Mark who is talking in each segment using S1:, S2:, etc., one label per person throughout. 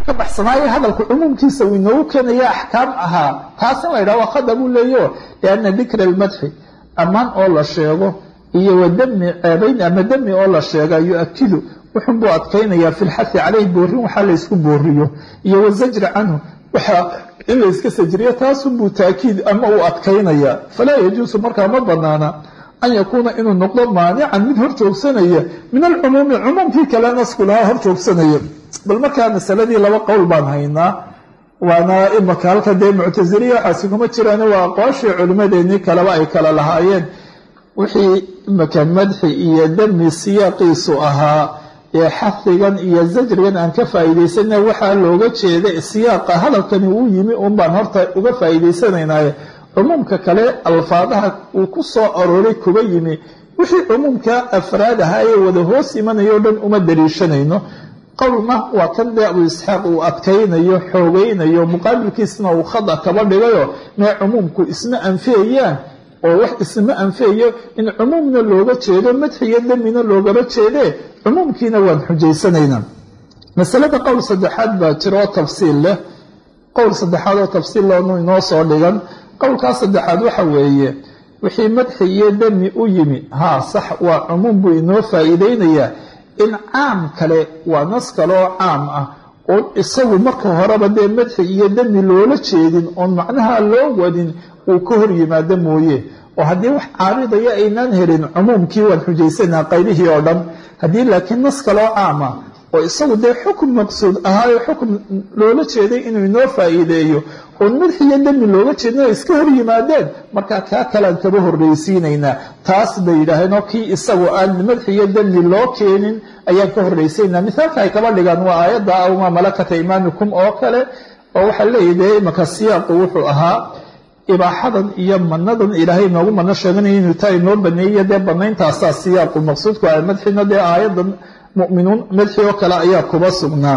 S1: ka baxsanaayo hadalku cumuumkiisa uu inoogu keenaya axkaam ahaa taas in la yidhaha waa khada buu leeyo lianna dikra almadxi ammaan oo la sheego iyo wadami ceebayn ama demi oo la sheega yu-akidu wuxun buu adkaynayaa fi lxahi caleyh boorin waxaa la ysku booriyo iyo wazajri canhu waxaa in la yska sajriyo taasunbuu taakiid ama uu adkaynaya falaa yajuusu markaa ma banaana an yakuuna inuu noqdo maanican mid hor joogsanaya min alcumuumi cumuumkii kale nasku lahaa hor joogsanaya bal markaa masaladii laba qowl baan haynaa waana imaka halka dee muctasiliya waxaasi kuma jiraan waa aqwaashii culimmadeenii kaleba ay kala lahaayeen wixii imaka madxi iyo demi siyaaqiisu ahaa ee xahigan iyo zajrigan aan ka faa'iidaysana waxaa looga jeeda siyaaqa hadalkani uu yimi un baan horta uga faa'iidaysanaynaye cumuumka kale alfaadaha uu ku soo arooray kuba yimi wixii cumuumka afraad ahaa ee wada hoos imanayo o dhan uma daliishanayno qowlna waa kan dee abu isxaaq uu adkaynayo xoogaynayo muqaabilkiisna uu khada kaba dhigayo mee cumuumku isma anfiyayaan oo wax isma anfiyayo in cumuumna looga jeedo madxiyo demina loogaba jeedee cumuumkiina waan xujaysanaynaa masalada qowl saddexaad baa jira oo tafsiil leh qowl saddexaad oo tafsiil loonu inoo soo dhigan qowlkaas saddexaad waxa weeye wixii madxi iyo demi u yimi haa sax waa cumuum buu inoo faa'iideynayaa in caam kale waa nas kale oo caam ah oon isagu marka horeba dee madxi iyo demi loola jeedin oon macnaha loo wadin uu ka hor yimaado mooye oo haddii wax caaridaya aynaan helin cumuumkii waan xujaysanaa qaybihii oo dhan haddii laakiin nas kale oo caam ah oo isagu dee xukun maqsuud ahaayo xukun loola jeeday inuu inoo faa'iideeyo oon madxiyo demi looga jeedin ay iska hor yimaadeen markaa kaa kalean kaba horraysiinaynaa taas bay yidhaaheen oo kii isagu aan madxiyo demi loo keenin ayaan ka horraysiinaynaa mithaalka ay kaba dhigaan waa aayadda awmaa malakata imaamikum oo kale oo waxaa leeyahy dee imaka siyaaqu wuxuu ahaa ibaaxadan iyo manadan ilaahay noogu mano sheeganaya inuu taa inoo baneeyo dee banayntaasaa siyaaqu maqsuudku ah madxina dee aayadan mu'minuun madxi oo kale ayaa kuba sugnaa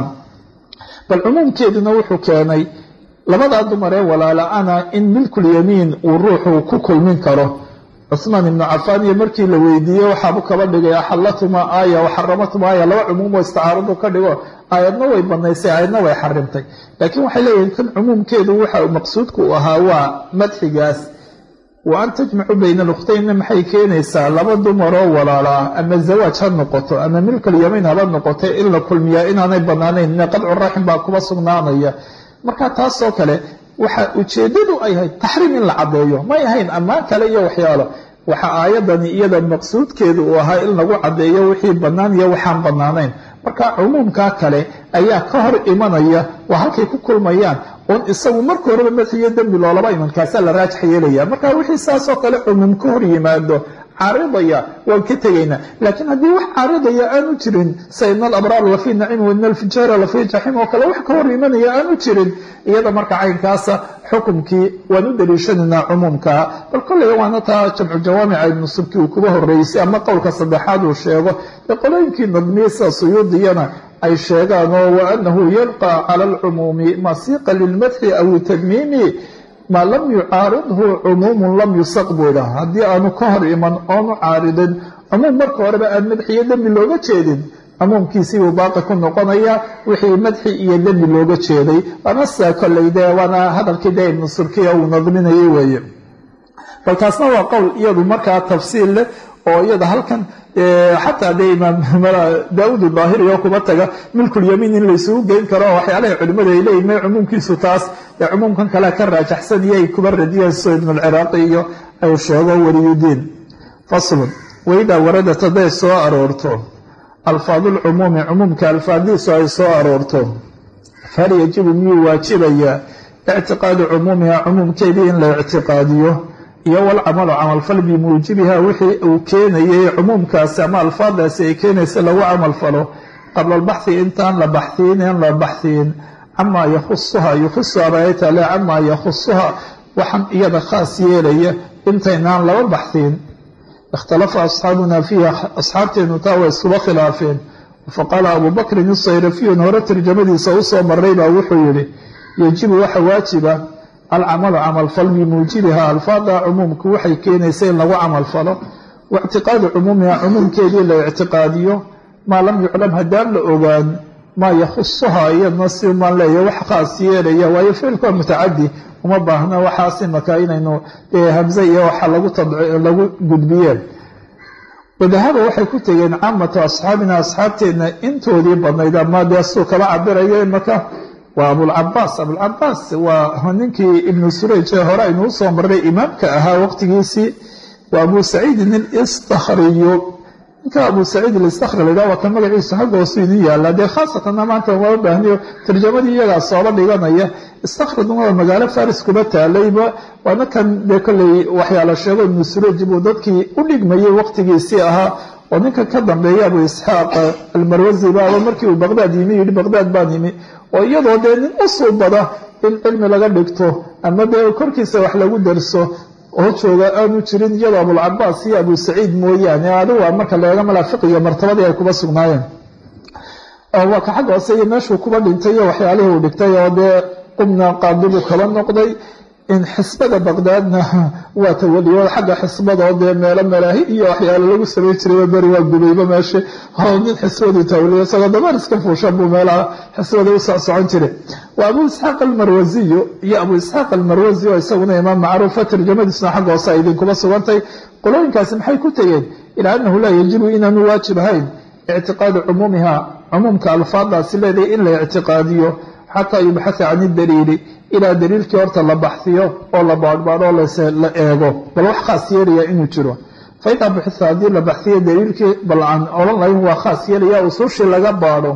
S1: bal cumuumkeeduna wuxuu keenay labadaa dumar ee walaala-ana in milkulyamiin uu ruuxu ku kulmin karo cusmaan ibnu cafaan iyo markii la weydiiyey waxaabu kaba dhigay axallatumaa aaya waxaramatuma aaya laba cumuum oo isticaaradu ka dhigo aayadna way banaysay aayadna way xarimtay laakiin waxay leeyihin kan cumuumkeedu waxa maqsuudku u ahaa waa madxigaas wa an tajmacu bayna alukhtaynna maxay keenaysaa laba dumaroo walaala ah ama zawaaj ha noqoto ama milkalyamiin haba noqoto in la kulmiyaa inaanay banaanayn qadcu raxim baa kuba sugnaanaya marka taasoo kale waxa ujeeddadu ay ahayd taxriim in la caddeeyo may ahayn ammaan kale iyo waxyaalo waxa aayadani iyada maqsuudkeedu uu ahaa in lagu caddeeyo wixii bannaan iyo waxaan bannaanayn marka cumuumkaa kale ayaa ka hor imanaya waa halkay ku kulmayaan oon isagu marka horeba madxiyo dembi loolaba imankaasaa la raajix yeelaya marka wixii saasoo kale cumuum ka hor yimaado caaridaya waan ka tegaynaa laakiin haddii wax caaridaya aanu jirin sa ina alabraar lafii nacim waina alfijaara lafii jaxiim oo kale wax ka hor imanaya aanu jirin iyada marka caynkaasa xukumkii waan u daliishanaynaa cumuumkaa bal kolley waana taa jamcu jawaamica ibnu subki uu kuba horeysay ama qowlka saddexaad uu sheego ee qolooyinkii nadmiye sida suyuudiyana ay sheegaan oo waanahu yalqa cala alcumuumi masiiqa lilmadxi aw tadmiimi maa lam yucaaridhu cumuumun lam yusaq buu idhaha haddii aanu ka hor iman oonu caaridin cumuum marka horeba aan madxi iyo dembi looga jeedin cumuumkiisii buu baaqi ku noqonaya wixii madxi iyo dembi looga jeeday waana sidaa kolley dee waana hadalkii dee ibnu surkiya uu nadminayay weeye bal taasna waa qowl iyadu markaa tafsiil leh oo iyada halkan xataa dee imaam daawud daahiri oo kuba taga milkulyamiin in laysugu geyn karo oo waxyaalaha culimmadu ay leeyihin may cumuumkiisu taas ee cumuumkan kale ka raajaxsan iyo ay kuba radiyeen soo ibnu alciraaqi iyo ay sheego waliyudiin faslun waidaa waradat hadday soo aroorto alfaadu lcumuumi cumuumka alfaadiisu ay soo aroorto fahal yajibu miyuu waajibayaa ictiqaadu cumuumiha cumuumkeedii in la ictiqaadiyo iyo walcamalu camalfal bimuujibiha wixii uu keenayay cumuumkaasi ama alfaadaasi ay keenaysa lagu camalfalo qabla albaxhi intaan la baxhiin in la baxhiin camaa yakhusuha yukhusuha bay taale camaa yakhusuha waxaan iyada khaas yeelaya intaynaan laba baxhiin ikhtalafa asxaabuna fiiha asxaabteenu taa way iskuba khilaafeen faqaala abu bakrin isayrafiyon hore tarjamadiisa usoo maray baa wuxuu yihi yajibu waxa waajiba alcamalu camalfal bimuujibiha alfaada cumuumku waxay keenaysa in lagu camalfalo waictiqaadu cumuumiha cumuumkeedii la ictiqaadiyo maa lam yuclam haddaan la ogaan maa yakhusuhaa iyadna si umaan leeyahy wax khaas yeelaya waayo ficilku waa mutacadi uma baahna waxaas imaka inaynu hamze iyo waxa lagu gudbiyeen wadahaba waxay ku tegeen caamatu asxaabina asxaabteenna intoodii badnayd ama dee suu kala cabirayo imaka waa abulcabaas abulcabaas waa ninkii ibnu surayj ee hore aynuu soo marnay imaamka ahaa waqtigiisii waa abu saciidin alistakhriyu ninka abu saciid alistakri laydhaha waa kan magaciisu xagga hoosu idin yaalla dee khaasatanna maanta waa baahniyo tarjamadii iyagaa sooba dhiganaya istakridna waa magaalo faris kuba taalayba waana kan dee kolley waxyaala sheego ibnu surayj buu dadkii u dhigmayay waqtigiisii ahaa oo ninka ka dambeeya abu isxaaq almarwasi baaba markii uu baqdaad yimi yidhi baqdaad baan yimi oo iyadoo dee nin u suubada in cilmi laga dhigto ama dee korkiisa wax lagu darso oo jooga aanu jirin iyadoo abulcabaas iyo abu saciid mooyaane adiga marka leega malaa fiqiga martabadii ay kuba sugnaayeen waa ka xagga hoose iyo meeshuu kuba dhintay iyo waxyaalihii uu dhigtay oo dee qubna qaadibuu kaba noqday in xisbada baqdaadna waa tawaliyo xagga xisbada oo dee meelo malaahi iyo waxyaalo lagu samayn jiray beri waa gubayba meesha oo nin xisbadii tawaliyo isagoo dabar iska fuushan buu meelaha xisbada u socsocon jiray waa abu isxaaq almarwasiyu iyo abu isxaaq almarwasi oo isaguna imaam macruufa tarjamadiisna xagga hoose ay idinkuba sugantay qolooyinkaasi maxay ku tegeen ilaa annahu laa yajibu inaanu waajib ahayn ictiqaadu cumuumiha cumuumka alfaadaasi leedahay in la ictiqaadiyo xataa yubxatha can idaliili ilaa daliilkii horta la baxsiyo oo la baadhbaadho la eego bal wax khaas yeelaya inuu jiro faidaa buxitha haddii la baxsiyo daliilkii bal aan odhan lahayn waa khaas yeelaya usuushii laga baadho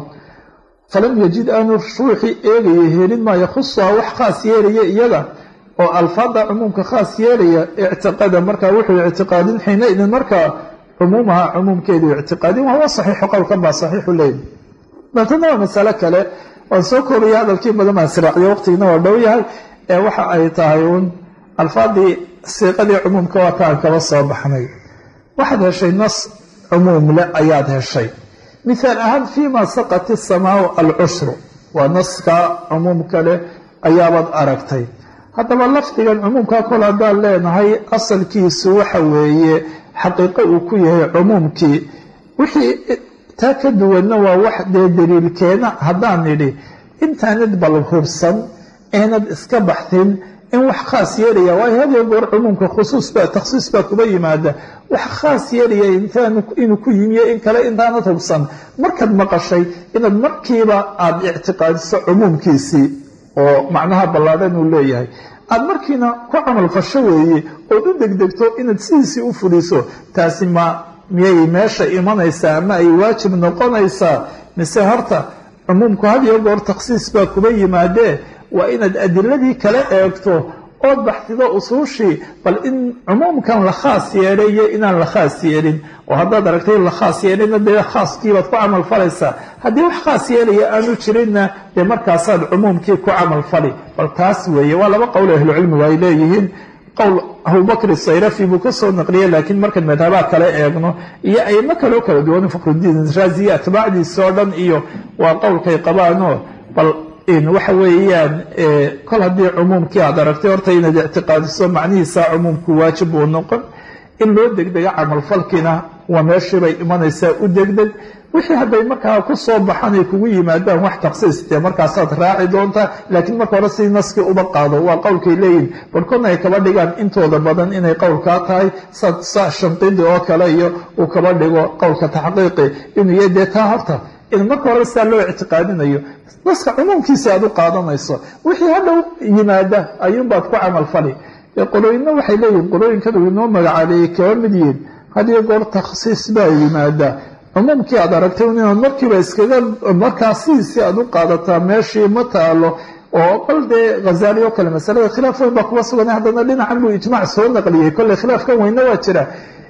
S1: falam yajid aanu ruuxii eegaya helin maa yakhusuha wax khaas yeelaya iyaga oo alfaada cumuumka khaas yeelaya ictiqada markaa wuxuu ictiqaadin xiina idin markaa cumuumaha cumuumkeedu ictiqaadin wahuwa saxiixu qowlkan baa saxiixu leey baltana waa masale kale waan soo koobaya hadalkii badan baan siraaciyo waqtigiina waa dhow yahay ee waxa ay tahay uun alfaadii siiqadii cumuumka waa taan kaba soo baxnay waxaad heshay nas cumuumle ayaad heshay mithaal ahaan fiima saqat isamaau alcushru waa naska cumuumka leh ayaabaad aragtay haddaba lafdigan cumuumka kol haddaan leenahay asalkiisu waxa weeye xaqiiqo uu ku yahay cumuumkii wixii taa ka duwanna waa wax dee daliilkeena haddaan nidhi intaanid bal hubsan eenad iska baxsin in wax khaas yeelaya waayo hadiyo goor cumuumka khusuus baa takhsiis baa kuba yimaada wax khaas yeelaya intaan inuu ku yimiyo in kale intaanad hubsan markaad maqashay inaad markiiba aada ictiqaadiso cumuumkiisii oo macnaha ballaadhan uu leeyahay aada markiina ku camal fasho weeye ood u degdegto inaad sidiisii u fuliso taasi ma miyay meesha imanaysaa ama ay waajib noqonaysaa mise horta cumuumku hadiyo goor takhsiis baa kuba yimaadee waa inaad adiladii kala eegto ood baxdido usuushii bal in cumuumkan la khaas yeelay iyo inaan la khaas yeelin oo haddaad aragtay in la khaas yeelina dee khaaskiibaad ku camal falaysaa haddii wax khaas yeelaya aanu jirinna dee markaasaad cumuumkii ku camal fali bal taas weeye waa laba qowl ahlucilmigu ay leeyihiin qowl abubakr sayrafi buu ka soo naqliyey laakiin markaan madhabaha kale eegno iyo aymo kaloo kala duwan fakhrudiin raaziya atbaacdiisa oo dhan iyo waa qowlkay qabaanoo bal waxa weeyaan kol haddii cumuumkii aad aragtay horta inaad ictiqaadiso macnihiisa cumuumku waajib uu noqon in loo degdega camalfalkiina waa meeshiibay imanaysaa u degdeg wixii hadday markaa ku soo baxan ay kugu yimaadaan wax takhsiis dee markaasaad raaci doontaa laakiin marka hore sidii naskii uba qaado waa qowlkay leeyihin barhkoodna ay kaba dhigaan intooda badan inay qowlkaa tahay sa shanqidi oo kale iyo uu kaba dhigo qowlka taxqiiqi inuu yahay dee taa horta in marka hore sidaa loo ictiqaadinayo naska cumuumkiisa aad u qaadanayso wixii hadhow yimaada ayuunbaad ku camal fali qolooyinna waxay leeyihin qolooyinkan uu inoo magacaabeeyey kaba mid yihiin hadiyo goor takhsiis baa yimaada cumuumkii aad aragtay inaad markiiba iskaga markaa sidiisii aad u qaadataa meeshii ma taalo oo qol dee hazaali oo kale masalada khilaaf weyn baa kuba sugan haddana dhinacan buu ijmaac soo naqliyey kolley khilaafkan weynna waa jira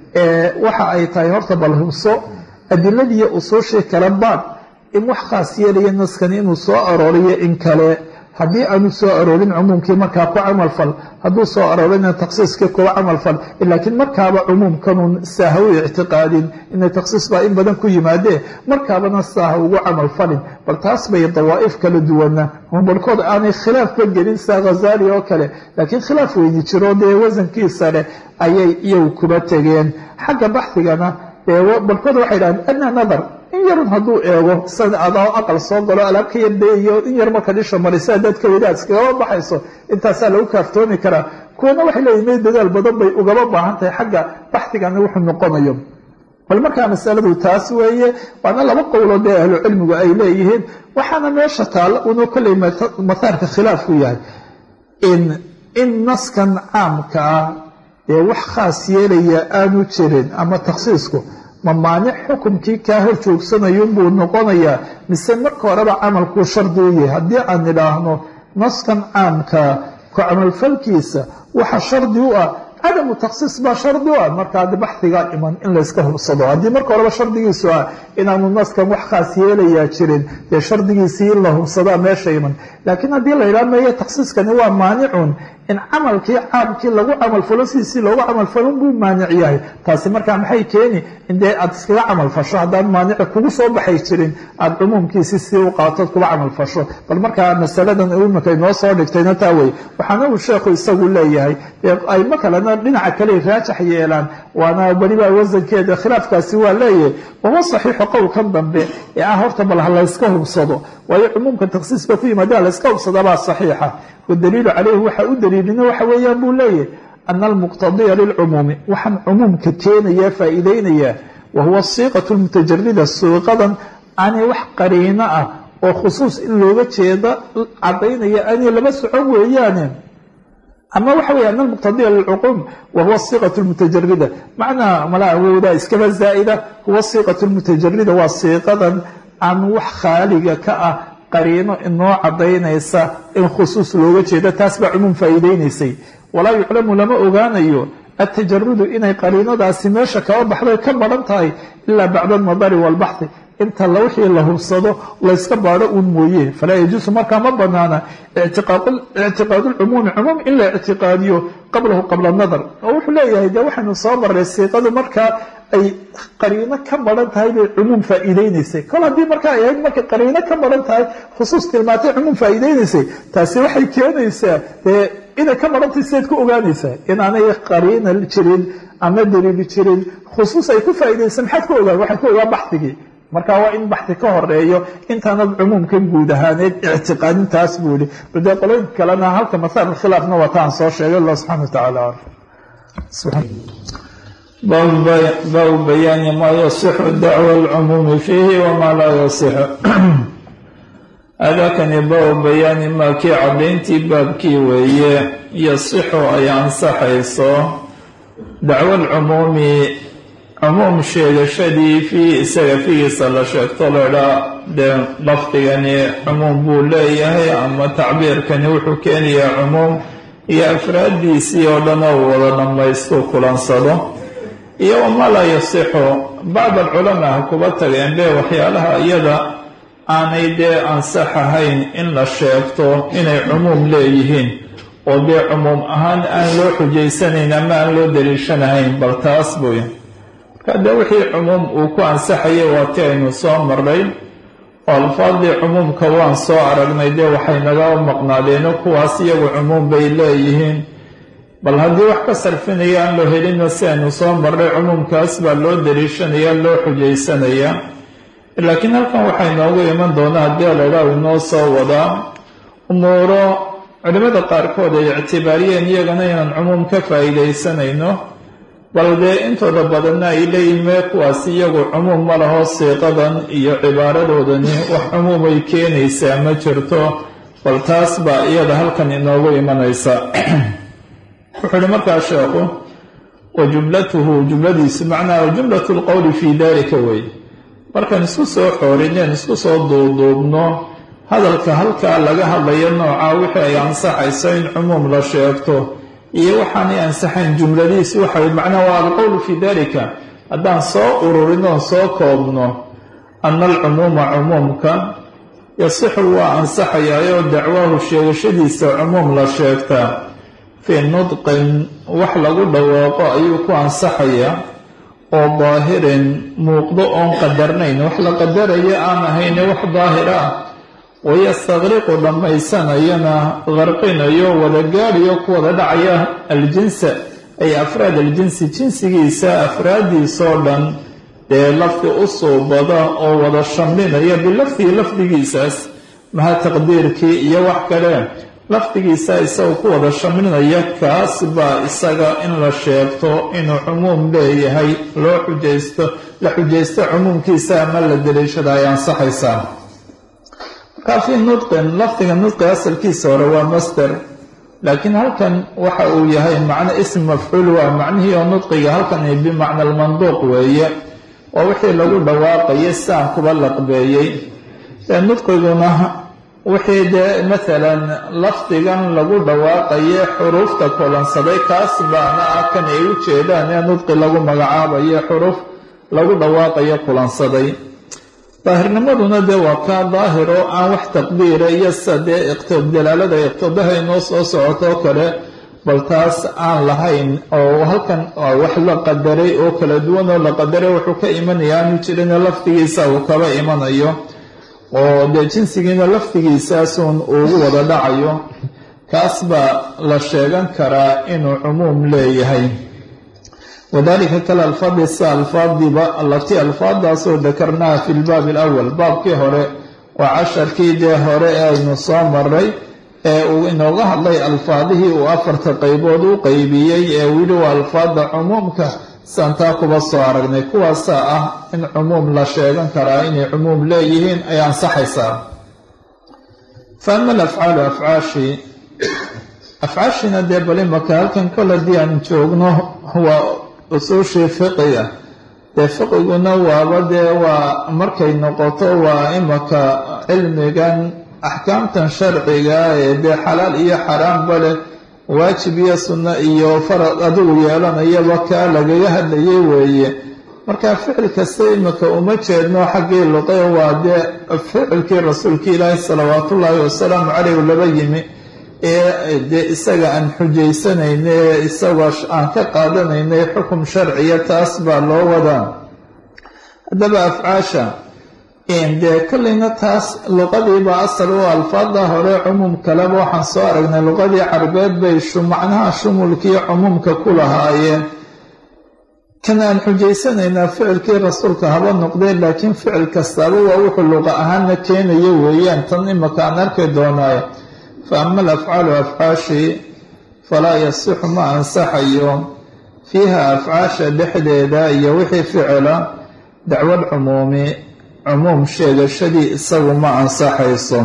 S1: waxa ay tahay horta bal hubso adiladiiyo usuushii kale baad in wax khaas yeelaya naskani inuu soo arooriyo in kale haddii aanu soo aroorin cumuumkii markaa ku camal fal hadduu soo aroorina takhsiiskii kuwa camal fal laakiin markaaba cumuumkanun saaha u ictiqaadin inay takhsiis baa in badan ku yimaadee markaabana saaha ugu camal falin bal taas bay dawaa'if kala duwana barhkood aanay khilaafba gelin saa khazaali oo kale laakiin khilaaf weyni jiro dee wasankiisa leh ayay iyagu kuba tegeen xagga baxdigana barhkood waxay dhahdeen adna nadar in yarun hadduu eego san adoo aqal soo galo alaab ka yardayayo in yar marka dhisha marisa haddaad ka wadaad iskagaba baxayso intaasaa lagu kaaftoomi karaa kuwana waxay leeyihin may dadaal badan bay ugaba baahan tahay xagga baxdigana wuxuu noqonayo bal markaa masaladu taas weeye waana laba qowlood ee ahlu cilmigu ay leeyihiin waxaana meesha taalla unuu kolley mathaarka khilaafku yahay in in naskan caamka ah ee wax khaas yeelaya aanu jirin ama takhsiisku ma maanic xukumkii kaa hor joogsanayunbuu noqonayaa mise marka horeba camalkuu shardi u yahay haddii aan idhaahno naskan caamkaa ku camalfalkiisa waxa shardi u ah cadamu takhsiis baa shardi u ah marka haddi baxigaa iman in layska hubsado haddii marka horeba shardigiisu ah inaanu naskan wax khaas yeelayaa jirin dee shardigiisii in la hubsadaa meesha iman laakiin haddii la yidhaha meeye takhsiiskani waa maanicun in camalkii caamkii lagu camalfalo sidiisii loogu camalfalon buu maanic yahay taasi markaa maxay keeni in dee aad iskaga camalfasho haddaan maanici kugu soo baxay jirin aada cumuumkiisi si u qaatood kuga camalfasho bal markaa masaladan imika inoo soo dhigtayna taa wey waxaana uu sheekhu isagu leeyahay aymo kalena dhinaca kale raajax yeelaan waana weliba wasankeeda khilaafkaasi waa leeyahay wahuwa saxiixu qowlkan dambe ee ah horta bal ha layska hubsado waayo cumuumka takhsiiska ku yimaada layska hubsadabaa saxiixa wadaliilu caleyhi waxa u daliilina waxa weeyaan buu leeyahay ana almuqtadiya lilcumuumi waxaan cumuumka keenaya faa'iideynaya wahuwa siiqatu lmutajarida siiqadan aanay wax qariino ah oo khusuus in looga jeeda cadaynaya aanay laba socon weeyaane ama waxa weeye ana almuqtadiya lilcuquum wahuwa siiqatu lmutajarida macnaa malaa awowdaa iskaba zaa'ida huwa siiqatu lmutajarida waa siiqadan aan wax khaaliga ka ah qariino inoo cadaynaysa in khusuus looga jeedo taas baa cumuum faa'iideynaysay walaa yuclamu lama ogaanayo atajarudu inay qariinadaasi meesha kaba baxday ka baran tahay ilaa bacda alnadari waalbaxthi inta wixii la hubsado layska baadho uun mooye falaa yajuusu markaa ma banaana ictiqaadu lcumuumi cumuum in la ictiqaadiyo qablahu qabla nadar oo wuxuu leeyahay dee waxaynu soo maray siiqadu markaa ay qariino ka maran tahay bay cumuum faa'iideynaysay kol haddii markaa ay ahayd markay qariino ka maran tahay khusuus tilmaantay cumuum faa'iideynaysay taasi waxay keenaysaa dee inay ka marantahay sidayd ku ogaanaysaa inaanay qariina jirin ama daliili jirin khusuus ay ku faa'iideysa maxaad ku ogaan waxay ku ogaan baxdigii marka waa in baxdi ka horeeyo intaanad cumuumkan guud ahaaneed ictiqaadintaas buu yihi bade qolooyinka kalena halka masaal khilaafna wataan soo sheegay allah subxana wa tacaala
S2: baabu bayaani maa yasixu dacwa alcumuumi fiihi wamaa laa yasixu adakani baabu bayaani maa kii caddayntii baabkii weeye yasixu ay ansaxayso dacwo alcumuumi cumuum sheegashadii fii isaga figiisa la sheegto laydhaa dee lafdigani cumuum buu leeyahay ama tacbiirkani wuxuu keenayaa cumuum iyo afraaddiisii oo dhan oo wada dhammaystu kulansado iyo wamaa laa yasixu bacd alculamaa ha kuba tageen be waxyaalaha iyada aanay dee ansax ahayn in la sheegto inay cumuum leeyihiin oo dee cumuum ahaan aan loo xujaysanayn ama aan loo daliishanahayn bal taas buy marka dee wixii cumuum uu ku ansaxayay waa ti aynu soo marnay oo alfaadii cumuumka waan soo aragnay dee waxay naga maqnaadeeno kuwaas iyagu cumuum bay leeyihiin bal haddii wax ka sarfinaya aan loo helina si aynu soo marnay cumuumkaas baa loo daliishanaya loo xujaysanaya laakiin halkan waxay noogu iman doonaa haddii laydhaah inoo soo wadaa umuuro culimmada qaarkood ay ictibaariyeen iyagana inaan cumuum ka faa'iidaysanayno bal dee intooda badanna ay leeyihin mee kuwaas iyagu cumuum ma laho siiqadan iyo cibaaradoodani wax cumuumay keenaysaa ma jirto bal taas baa iyada halkan inoogu imanaysa wuxuu uhi markaa sheekhu wa jumlatuhu jumladiisu macnaha jumlatu lqowli fii dalika wey markaan isku soo xoorineen isku soo duuduubno hadalka halkaa laga hadlayo noocaa wixii ay ansaxayso in cumuum la sheegto iyo waxaanay ansaxayn jumladiisi waxa macnaha waa alqowlu fii dalika haddaan soo ururinoon soo koobno ana alcumuuma cumuumka yasixu waa ansaxayaayoo dacwaahu sheegashadiisa cumuum la sheegtaa fii nudqin wax lagu dhawaaqo ayuu ku ansaxayaa oo daahirin muuqdo oon qadarnayn wax la qadaraya aan ahayne wax daahir ah wayastaqriqu dhammaysanayana qarqinayo wada gaadhiyo ku wada dhacaya aljinsa ay afraad aljinsi jinsigiisa afraaddiisoo dhan dee lafdi u suubada oo wada shamlinaya bilafdihi lafdigiisaas maha taqdiirkii iyo wax kale lafdigiisa isaga ku wada shamlinaya kaas baa isaga in la sheegto inuu cumuum leeyahay loo xujaysto la xujaysto cumuumkiisa ama la daliishada ay ansaxaysaa markaa fii nudqin lafdiga nudqi asalkiisa hore waa master laakiin halkan waxa uu yahay macno ism mafcuul waa macnihii oo nudqiga halkan bimacna almanduuq weeye waa wixii lagu dhawaaqayay saan kuba laqbeeyey ee nudqiguna wixii dee maalan lafdigan lagu dhawaaqaye xuruufta kulansaday kaas baana ah kan ay u jeedaan ee nudqi lagu magacaabayo xuruuf lagu dhawaaqayo kulansaday daahirnimaduna dee waa kaa daahir oo aan wax taqdiira iyo sida dee dalaalada iqtidaha inoo soo socotoo kale bal taas aan lahayn oo halkan wax la qadaray oo kala duwan oo la qadaray wuxuu ka imanaya aanu jirin lafdigiisa uu kaba imanayo oo dee jinsigiina lafdigiisaasun ugu wada dhacayo kaas baa la sheegan karaa inuu cumuum leeyahay wadalika kale alfaadi sida alfaadiba allatii alfaadaasoo dakarnaha fi lbaabi alawal baabkii hore waa casharkii dee hore ee aynu soo maray ee uu inooga hadlay alfaadihii uu afarta qaybood u qeybiyey ee wili waa alfaada cumuumka santaa kuba soo aragnay kuwaasaa ah in cumuum la sheegan karaa inay cumuum leeyihiin ay ansaxaysaa fa ama alafcaalu afcaashi afcaashina dee bal imaka halkan kol haddii aan joogno waa usuushii fiqiga dee fiqiguna waaba dee waa markay noqoto waa imaka cilmigan axkaamtan sharciga ee dee xalaal iyo xaraamba leh waajib iyo sunno iyo farad adigu yeelanayaba kaa lagaga hadlayay weeye marka ficil kasta imika uma jeedno xaggii luqe waa dee ficilkii rasuulkii ilaahi salawaatullaahi wasalaamu caleyh laba yimi ee dee isaga aan xujaysanayna ee isagoo aan ka qaadanaynay xukum sharciya taas baa loo wadaa haddaba afcaasha dee kolleyna taas luqadiiba asal u alfaada hore cumuum kaleba waxaan soo aragnay luqadii carbeed bay macnaha shumulkii cumuumka ku lahaayeen kan aan xujaysanaynaa ficilkii rasuulka haba noqdee laakiin ficil kastaaba waa wuxuu luqa ahaana keenaya weeyaan tan imaka aan arki doonaayo fa ama alafcaalu afcaashii falaa yasixu ma ansaxayo fiiha afcaasha dhexdeeda iyo wixii ficila dacwad cumuumi cumuum sheegashadii isagu ma ansaxayso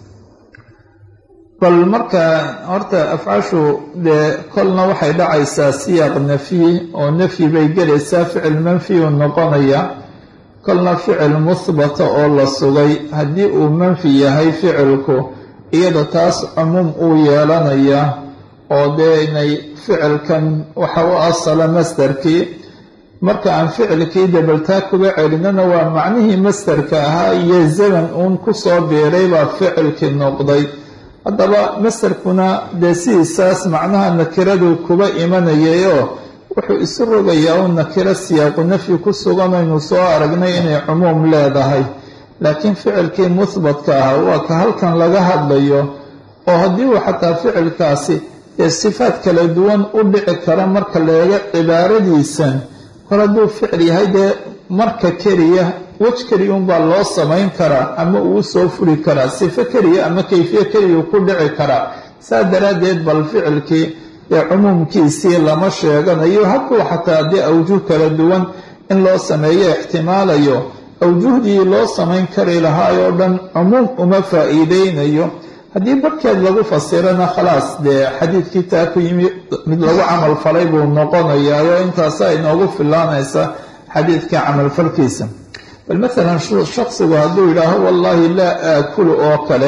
S2: bal marka horta afcaashu dee kolna waxay dhacaysaa siyaaq nafyi oo nafyi bay gelaysaa ficil manfi uu noqonaya kolna ficil muhbata oo la sugay haddii uu manfi yahay ficilku iyada taas cumuum uu yeelanaya oo dee inay ficilkan waxa u asala masdarkii marka aan ficilkii dabaltaa kuga celinana waa macnihii mastarka ahaa iyo zaman uun kusoo biiray baa ficilkii noqday haddaba mastarkuna dee sidiisaas macnaha nakiradu kuba imanayayoo wuxuu isu rogayaa u nakiro siyaaqu nafyi ku sugan aynu soo aragnay inay cumuum leedahay laakiin ficilkii muhbatka ahaa waa ka halkan laga hadlayo oo haddii uu xataa ficilkaasi dee sifaad kala duwan u dhici kara marka leega cibaaradiisan kor hadduu ficil yahay dee marka keliya wej keliya unbaa loo samayn karaa ama uu soo furi karaa sifo keliya ama kayfiye keliya ku dhici karaa saa daraaddeed bal ficilkii ee cumuumkiisii lama sheeganayo hadduu xataa dee awjuh kala duwan in loo sameeyo ixtimaalayo awjuhdii loo samayn kari lahaayoo dhan cumuum uma faa'iideynayo haddii barkeed lagu fasirana khalaas dee xadiidkii taa ku yimi mid lagu camal falay buu noqonayaayo intaasa inoogu filaanaysa xadiidka camalfalkiisa bal maalan shaksigu hadduu yidhaaho wallaahi laa aakulu oo kale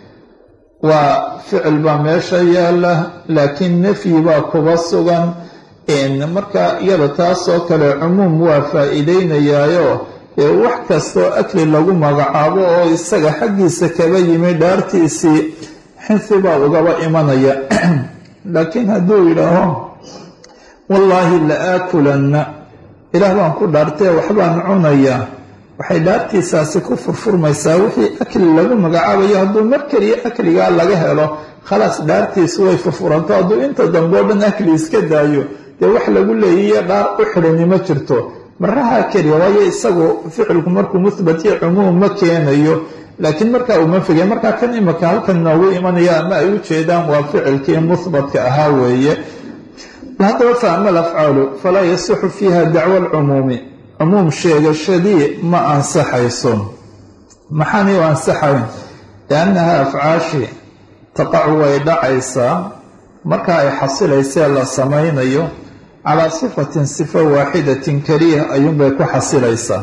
S2: waa ficil baa meesha yaala laakiin nafyi baa kuba sugan marka iyada taasoo kale cumuum waa faa'iideynayaayo ee wax kastoo akli lagu magacaabo oo isaga xaggiisa kaba yimi dhaartiisii xinsi baa ugaba imanaya laakiin hadduu yidhaaho wallaahi la aakulanna ilaah baan ku dhaartee waxbaan cunayaa waxay dhaartiisaasi ku furfurmaysaa wixii akli lagu magacaabayo hadduu mar keliya akligaa laga helo khalaas dhaartiisu way furfuranto hadduu inta dambe o dhan akli iska daayo dee wax lagu leeyiyo dhaar u xidhani ma jirto maraha keliya waayo isagu ficilku markuu muhbat iyo cumuum ma keenayo laakiin markaa uma fegay markaa kan imika halkan noogu imanaya ama ay u jeedaan waa ficilkii muhbatka ahaa weeye haddaba fa ama alafcaalu falaa yasixu fiiha dacwa alcumuumi cumuum sheegashadii ma ansaxayso maxaanay u ansaxayn liannaha afcaashi taqacu way dhacaysaa marka ay xasilaysee la samaynayo calaa sifatin sifo waaxidatin keliya ayuunbay ku xasilaysaa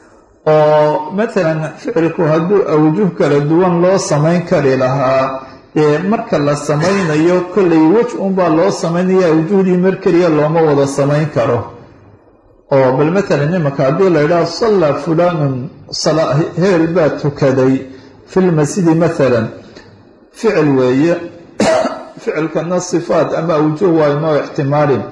S2: oo matalan ficilku hadduu awjuh kala duwan loo samayn kari lahaa dee marka la samaynayo kollay wej unbaa loo samaynaya awjuhdii mar keliya looma wada samayn karo oo bal matalan imanka haddii la yidhaha sallaa fulaanun heel baa tukaday fi lmasjidi matalan ficil weeye ficilkana sifaat ama awjuh waa inoo ixtimaalin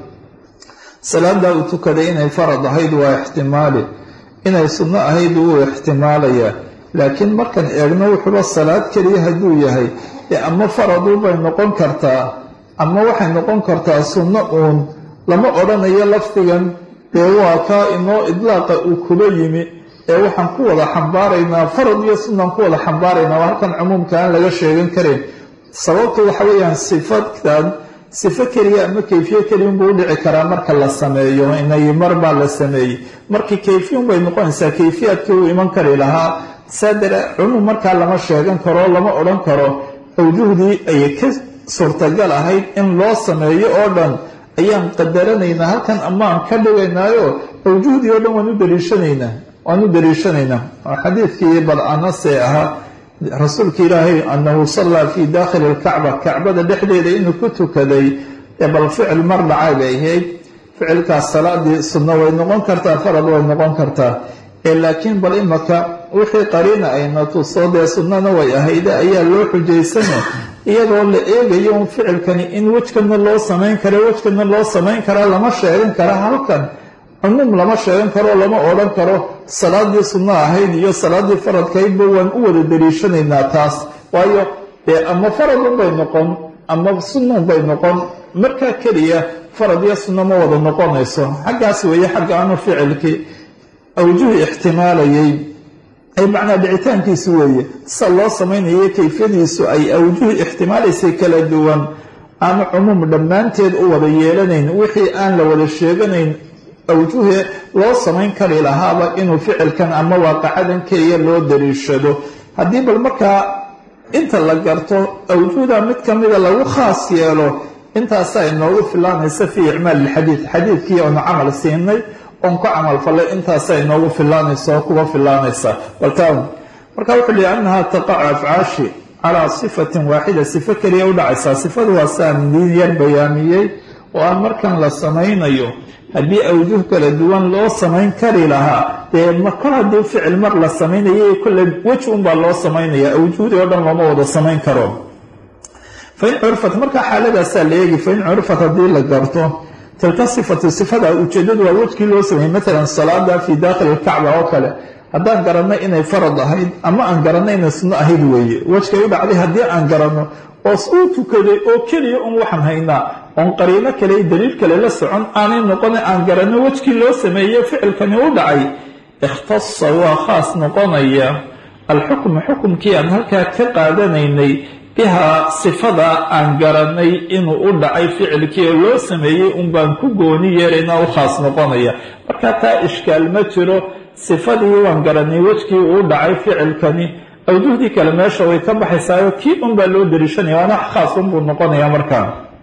S2: salaadaa uu tukaday inay farad ahayd waa ixtimaali inay sunno ahayd wuu ixtimaalayaa laakiin markaan eegno wuxuuba salaad keliya hadduu yahay dee ama faradubay noqon kartaa ama waxay noqon kartaa sunno uun lama odhanayo lafdigan dee waa kaa inoo idlaaqa uu kuba yimi ee waxaan ku wada xambaaraynaa farad iyo sunnaan ku wada xambaaraynaa waa halkan cumuumka aan laga sheegan karin sababtu waxa weeyaan sifadkan sifo keliya ama kayfiye keliya unbuu udhici karaa marka la sameeyo inay mar baa la sameeyey markii kayfiya unbay noqonaysaa kayfiyaadkii uu iman kari lahaa saa dare cumuum markaa lama sheegan karo lama odhan karo awjuhdii ayay ka suurtagal ahayd in loo sameeyo oo dhan ayaan qadaranaynaa halkan amaan ka dhigaynaayo awjuhdii oo dhan waan u daliishanaynaa waan u daliishanaynaa oo xadiidkii bal anase ahaa rasuulka ilaahay annahu sallaa fii daakhili alkacba kacbada dhexdeeda inuu ku tukaday ee bal ficil mar dhacay bay ahayd ficilkaas salaadii sunno way noqon kartaa farad way noqon kartaa ee laakiin bal imaka wixii qariina ayna tuso dee sunnana way ahayde ayaa loo xujaysana iyadoo la eegayo un ficilkani in wejkana loo samayn kara wejkana loo samayn karaa lama sheegan kara halkan cumuum lama sheegan karo lama odhan karo salaadii sunno ahayd iyo salaadii faradkaydba waan u wada daliishanaynaa taas waayo dee ama faradunbay noqon ama sunnunbay noqon markaa keliya farad iyo sunno ma wada noqonayso xaggaas weeye xagga aanu ficilkii awjuhi ixtimaalayay ay macnaa dhicitaankiisu weeye sida loo samaynayo kayfiyadiisu ay awjuhi ixtimaalaysay kala duwan aanu cumuum dhammaanteed u wada yeelanayn wixii aan la wada sheeganayn awjuhe loo samayn kari lahaaba inuu ficilkan ama waaqacadan keliya loo daliishado haddii bal markaa inta la garto awjuhda mid ka mida lagu khaas yeelo intaasaa inoogu filaanaysa fii icmaal ilxadiid xadiidkii oonu camal siinay oon ku camal fallay intaasaa inoogu filaanaysa oo kuga filaanaysa baltaan marka wuxuu lihi annahaa taqacu afcaashi calaa sifatin waaxida sifo keliya u dhacaysaa sifadu waa saan diin yar bayaamiyey oo aan markan la samaynayo haddii awjuh kala duwan loo samayn kari lahaa dee makol haddii ficil mar la samaynayo kolle wej unbaa loo samaynaya awjuhdii oo dhan looma wada samayn karo fain curfat markaa xaaladaasaa la eegi fain curfat haddii la garto tilka sifatu sifada ujeedadu waa wejkii loo sameeyey matalan salaada fii daakhili alkacba oo kale haddaan garanno inay farad ahayd ama aan garanno inay sunno ahayd weeye wejkay u dhacday haddii aan garanno oos uu tukaday oo keliya un waxaan haynaa oon qariino kale daliil kale la socon aanay noqona aan garanno wejkii loo sameeye ficilkani u dhacay ikhtasa waa khaas noqonaya alxukmu xukumkii aan halkaa ka qaadanaynay bihaa sifada aan garanay inuu u dhacay ficilkii oo loo sameeyey un baan ku gooni yeelaynaa u khaas noqonaya marka taa ishkaal ma jiro sifadii waan garanay wejkii uu dhacay ficilkani awjuhdii kale meesha way ka baxaysaayo kii unbaa loo dariishanaya waana khaas unbuu noqonaya markaa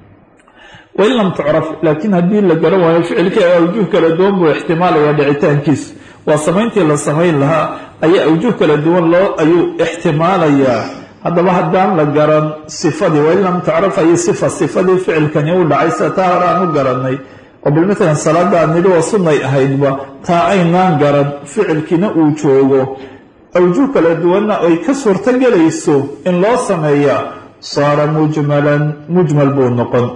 S2: wain lam tucraf laakiin haddii la garan waayo ficilkii awjuh kala duwan buu ixtimaalaya dhicitaankiisu waa samayntii la samayn lahaa ayaa awjuh kala duwan loo ayuu ixtimaalayaa haddaba haddaan la garan sifadii wain lam tucraf ay sifa sifadii ficilkani u dhacay sida taa hore aan u garanay oo bil matalan salaada aan nidhi waa sunnay ahaydba taa aynaan garan ficilkiina uu joogo awjuh kala duwanna ay ka suurto gelayso in loo sameeyaa saara mujmalan mujmal buu noqon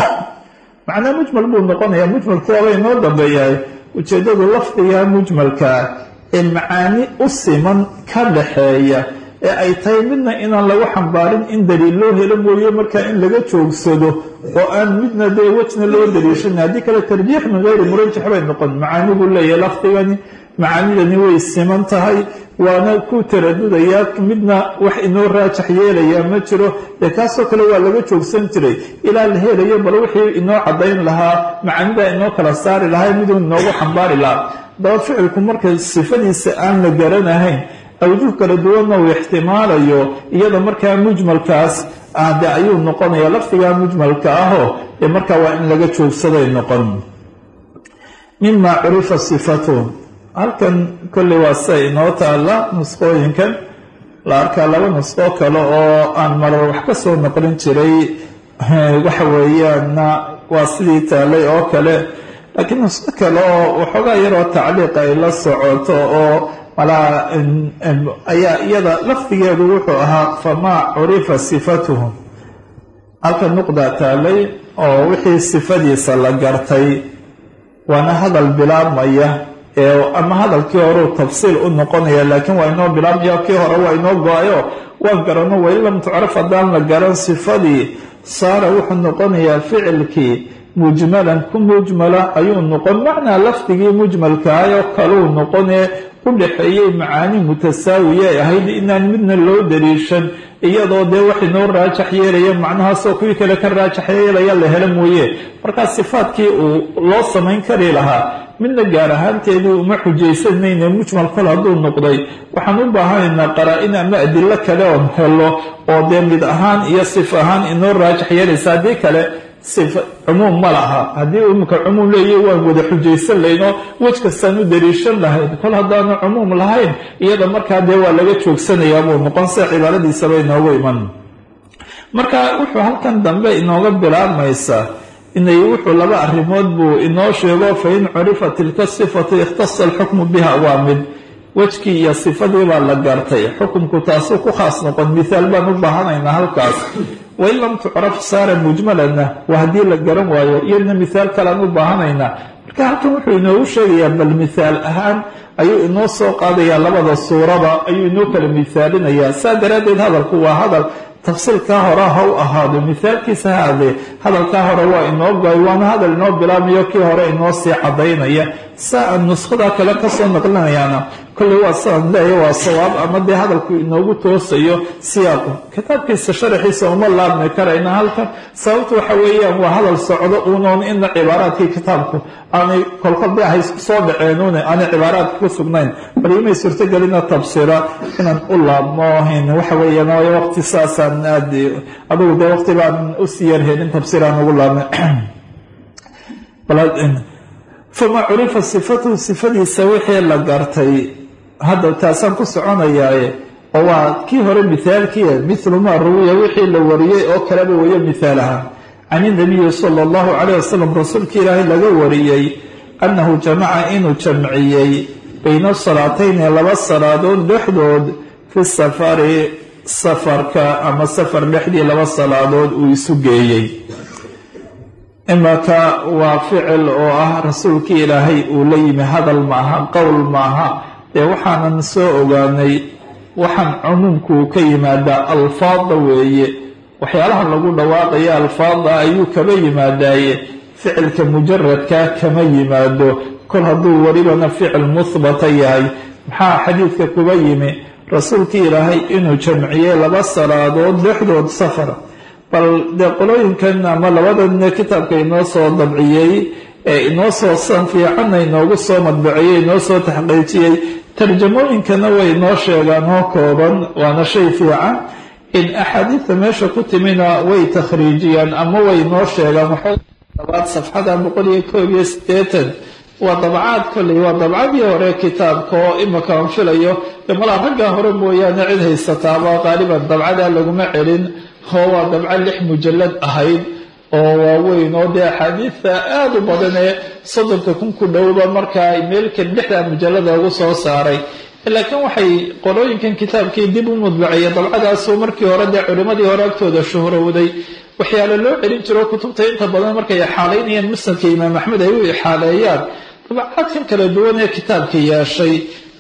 S2: macnaa mujmal buu noqonayaa mujmalku waaba inoo dambeeyahay ujeeddadu lafdiga mujmalkaa ee macaani u siman ka dhaxeeya ee ay tahay midna inaan lagu xambaarin in daliil loo helo mooye markaa in laga joogsado oo aan midna dee wejna loo daliishan haddii kale tarjiix min geyri murajax bay noqon macaani buu leeyahay lafdigani macaanidani way siman tahay waana ku taradudayaa midna wax inoo raajax yeelayaa ma jiro dee kaasoo kale waa laga joogsan jiray ilaa la helayo bal wixii inoo caddayn lahaa macaanida inoo kala saari lahaa miduu inoogu xambaari lahaa daba ficilku marka sifadiisa aan la garanahayn awjuh kala duwanna uu ixtimaalayo iyada markaa mujmalkaas de ayuu noqonaya lafdigaa mujmalka ahoo ee markaa waa in laga joogsaday noqon mima curifa sifatu halkan kolley waa sida inoo taalla nusqooyinkan la arkaa laba nusqo kale oo aan marar wax ka soo noqlin jiray waxa weeyaanna waa sidii taallay oo kale laakiin nusqo kale oo waxoogaa yaroo tacliiq ay la socoto oo malaa ayaa iyada lafdigeedu wuxuu ahaa famaa curifa sifatuhu halka nuqda taallay oo wixii sifadiisa la gartay waana hadal bilaabmaya ee ama hadalkii horeu tafsiil u noqonaya laakiin waa inoo bilaabmaya kii hore waa inoo go-ayo waan garano wain lam tucraf haddaan la garan sifadii saara wuxuu noqonayaa ficilkii mujmalan ku mujmala ayuu noqon macnaa lafdigii mujmalkaayoo kaluu noqonee u dhexeeyey macaani mutasaawiye ay ahayd inaan midna loo daliishan iyadoo dee wax inoo raajax yeelaya macnahaasoo kuwii kale ka raajax yeelaya la helo mooye markaa sifaadkii uu loo samayn kari lahaa midna gaar ahaanteedii uma xujaysanayne mujmal kol hadduu noqday waxaan u baahanaynaa qaraa-in ama adilo kale oon helo oo dee mid ahaan iyo sif ahaan inoo raajax yeelaysa haddii kale sif cumuum ma laha haddii imika cumuum leeyahy waan wada xujaysan laynoo wej kastaan u daliishan lahayn kol haddaanu cumuum lahayn iyada markaa dee waa laga joogsanayaa buu noqon se cibaaradiisaba inoogu iman marka wuxuu halkan dambe inooga bilaabmaysaa inay wuxuu laba arrimood buu inoo sheego fa in curifa tilka sifatu ikhtasa alxukmu biha waa mid wejkii iyo sifadii baa la gartay xukumku taasuu ku khaas noqon mithaal baan u baahanaynaa halkaas wain lam tucraf saara mujmalanna waa haddii la garan waayo iyadna mithaal kalean u baahanaynaa marka halkan wuxuu inoogu sheegayaa bal mithaal ahaan ayuu inoo soo qaadayaa labada suuraba ayuu inoo kala mithaalinayaa saa daraaddeed hadalku waa hadal tafsiilkaa hore ha u ahaado mithaalkiisa ha adee hadalkaa hore waa inoo go-ay waana hadal inoo bilaabmayo kii hore inoo sii cadaynaya saa aan nuskhada kale kasoo naqlinayaana kolley waa sidaan leeya waa sawaab ama dee hadalku inoogu toosayo siyaaqu kitaabkiisa sharaxiisa uma laabmi karayna halkan sababtu waxa weeyaan waa hadal socdo uunoon ina cibaaraadkii kitaabku aanay kolkol de ahay soo dhaceenuune aanay cibaaraadka ku sugnayn bal imay suurtogelina tabsira inaan u laabmo waxa weeyaan waayo waqti saasaan aad adugu dee waqti baan usii yarhelin tabsiraan ugu laabnay famaa curifa sifatuhu sifadiisa wixii la gartay hadda taasaan ku soconayaaye oo waa kii hore mithaalkiia mithlu maa ruwiya wixii la wariyey oo kaleba weeyo mithaal ahaan can inabiyi sala allahu calayh wasalam rasuulka ilaahay laga wariyey annahu jamaca inuu jamciyey bayna salaatayni laba salaadood dhexdood fi safari safarka ama safar dhexdii laba salaadood uu isu geeyey imaka waa ficil oo ah rasuulkii ilaahay uu la yimi hadal maaha qowl maaha dee waxaanan soo ogaanay waxaan cumuumku ka yimaadaa alfaada weeye waxyaalaha lagu dhawaaqaya alfaada ayuu kaba yimaadaaye ficilka mujaradkaa kama yimaado kol hadduu welibana ficil muhbata yahay maxaa xadiidka kuba yimi rasuulkii ilaahay inuu jamciyey laba salaadood dhexdood safar bal dee qolooyinkan ama labadan kitaabka inoo soo dabciyey ee inoo soo san fiicanna inoogu soo madbaciyey inoo soo taxqiijiyey tarjamooyinkana way inoo sheegaan oo kooban waana shay fiican in axaadiidta meesha ku timina way takhriijiyaan ama way inoo sheegaan waxoodabaad safxada boqol iyo koob iyo siddeetan waa dabcaad kolley waa dabcadii hore kitaabka oo imika aan filayo de malaa raggaa hore mooyaane cid haysataaba qaaliban dabcadaa laguma celin oo waa dabco lix mujallad ahayd oo waaweyn oo dee axaadiidta aada u badan ee soddonka kun ku dhowba markaa meelkan lixdaa mujallada ugu soo saaray laakiin waxay qolooyinkan kitaabkii dib u mudbacaya dabcadaasoo markii hore dee culimmadii hore agtooda shuhrowday waxyaala loo celin jiro kutubta inta badan markay ixaalaynayaan musnadka imaam axmed ay u ixaaleeyaan dabcaadkan kala duwan ee kitaabka yeeshay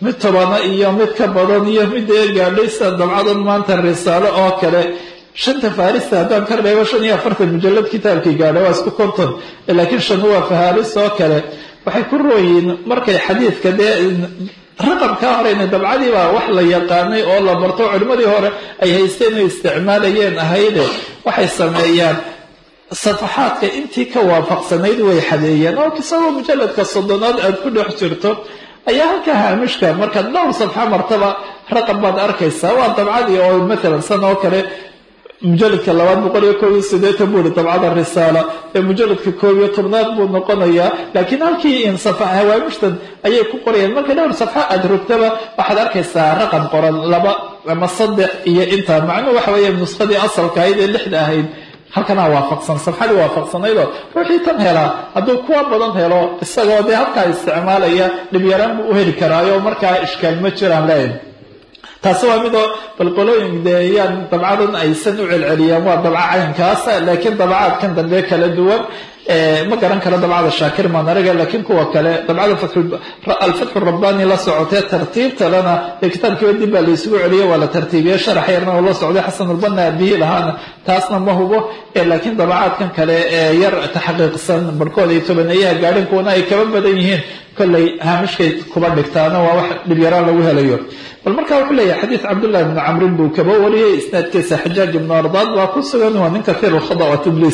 S2: mid tobana iyo mid ka badan iyo mid ee gaadhay sida dabcadan maanta risaalo oo kale shanta farista haddaan ka reebo shan iyo afartan mujalad kitaabkii gaadha waa isku konton laakiin shan waa faharis oo kale waxay ku rooyiin markay xadiidka dee raqamkaa horeyna dabcadii baa wax la yaqaanay oo la barto culimmadii hore ay haysteen ay isticmaalayeen ahayde waxay sameeyaan safaxaadka intii ka waafaqsanayd way xadeeyeen oo isagoo mujaladka soddonaad aad ku dhex jirto ayaa halka haamishka markaad dhowr safxa martaba raqam baad arkaysaa waa dabcadii oo matalan san oo kale mujaladka labaad boqol iyo koob iyo sideetan buu ihi dabcada risaala ee mujaladka koob iyo tobnaad buu noqonayaa laakiin halkii in hawaamishtan ayay ku qorayaan marka dhowr safxa aad rogtaba waxaad arkaysaa raqam qoran laba ama saddex iyo intaa macnuhu waxa weeye nuskadii asalka ahayd ee lixda ahayd halkanaa waafaqsan safxadii waafaqsanaydoo ruuxii tan helaa hadduu kuwa badan helo isagoo dee halkaa isticmaalaya dhibyaraan buu u heli karaayo markaa ishkaal ma jiraan leeyahay taasi waa midoo balqolooyin dee yaan dabcadan aysan u celceliyaan waa dabca caynkaasa laakiin dabcaadkan dambe kala duwan ma garan karo dabcada shaakir manariga laakiin kuwa kale dabcada alfatxu rabbani la socotee tartiibtalena ee kitaabkiiba dib baa laysugu celiye waa la tartiibiye sharax yarna oo la socday xasanulbanna abihi lahaana taasna ma hubo laakiin dabcaadkan kale ee yar taxqiiqsan barhkooda iyo tobaneeyaha gaadhin kuwana ay kaba badan yihiin kollay haamishkay kuba dhigtaana waa wax dhibyaraan lagu helayo bal markaa wuxuu leeyahay xadiid cabdullahi bni camrin buu kaba wariyey isnaadkiisa xajaaj ibnu ardaad baa ku sugan waa nin kathiir lkhada wa tibliis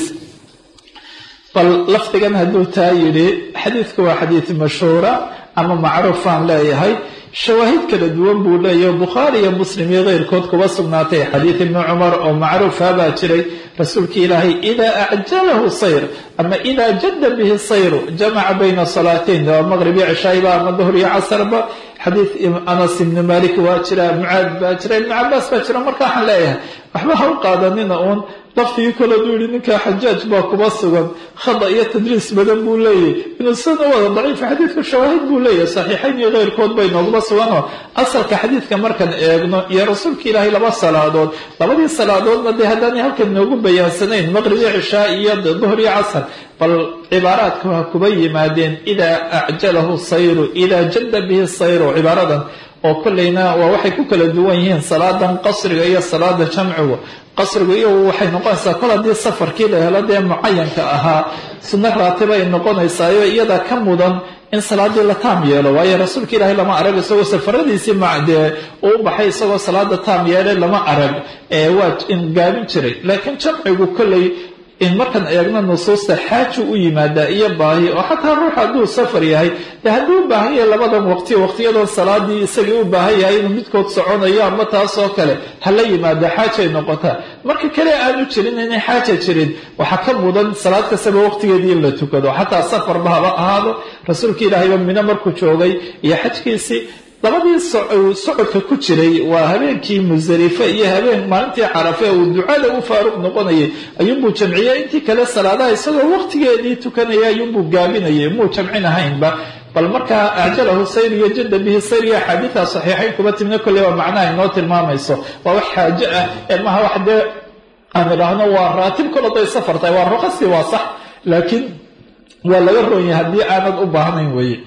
S2: bal lafdigan hadduu taa yidhi xadiidku waa xadiid mashhuura ama macruufaan leeyahay shawaahid kala duwan buu leeyahy bukhaari iyo muslim iyo keyrkood kuba sugnaatay xadiid ibni cumar oo macruufa baa jiray rasuulki ilaahay idaa acjalahu sayr ama idaa jadda bihi sayru jamaca bayna salaateyn waa maqrib iyo cishaayiba ama duhr iyo casarba xadiid anas ibni malik waa jira mucaad baa jira ibni cabaas baa jira marka waxaan leeyahay waxba ha u qaadanina uun laftigii koleduu yihi ninkaa xajaaj baa kuba sugan khada iyo tadriis badan buu leeyahy inuu sida wada daciifa xadiidku shawaahid buu leeyahay saxiixayn iyo keyrkood bay nooguma suganoo asalka xadiidka markaan eegno iyo rasuulka ilaahay laba salaadood labadii salaadoodna dee haddaanay halkan noogu bayaansanayn maqrib iyo cishaa iyo duhr iyo casar bal cibaaraadku ha kuba yimaadeen idaa acjalahu sayru idaa jadda bihi sayru cibaaradan oo kolleyna waa waxay ku kala duwan yihiin salaadan qasriga iyo salaada jamcigu qasrigu iyo waxay noqonaysaa kol haddii safarkii la helo dee mucayanka ahaa sunno raatiba ay noqonaysaayo iyada ka mudan in salaadii la taam yeelo waayo rasuulka ilaahay lama arag isagoo safaradiisii dee uu baxay isagoo salaada taam yeelay lama arag waa in gaabin jiray laakiin jamcigu kolley in markaan eegno nusuusta xaaju u yimaadaa iyo baahi oo xataa ruux hadduu safar yahay dee hadduu u baahan yahay labadan waqti waqtiyadan salaadii isagii u baahan yahay inuu midkood soconayo ama taasoo kale hala yimaada xaajay noqotaa marka kale aanu jirin inay xaaja jirin waxaa ka mudan salaad kastaba waqtigeedii in la tukado xataa safarba haba ahaado rasuulka ilaahayba mino markuu joogay iyo xajkiisii labadii socodka ku jiray waa habeenkii musdalife iyo habeen maalintii carafe uu ducada u faaruq noqonayay ayuunbuu jamciyey intii kale salaadaha isagoo waqtigeedii tukanaya ayuunbuu gaabinayay muu jamcin ahaynba bal markaa acjalahu sayr iyo jadda bihi sayr iyo axaadiida saxiixayn kuma timna kolley waa macnaha inoo tilmaamayso waa wax xaajo ah ee maha wax dee aan idhaahno waa raatib kol haday safar tahay waa ruqasi waa sax laakiin waa laga roon yahay haddii aanad u baahnayn weeye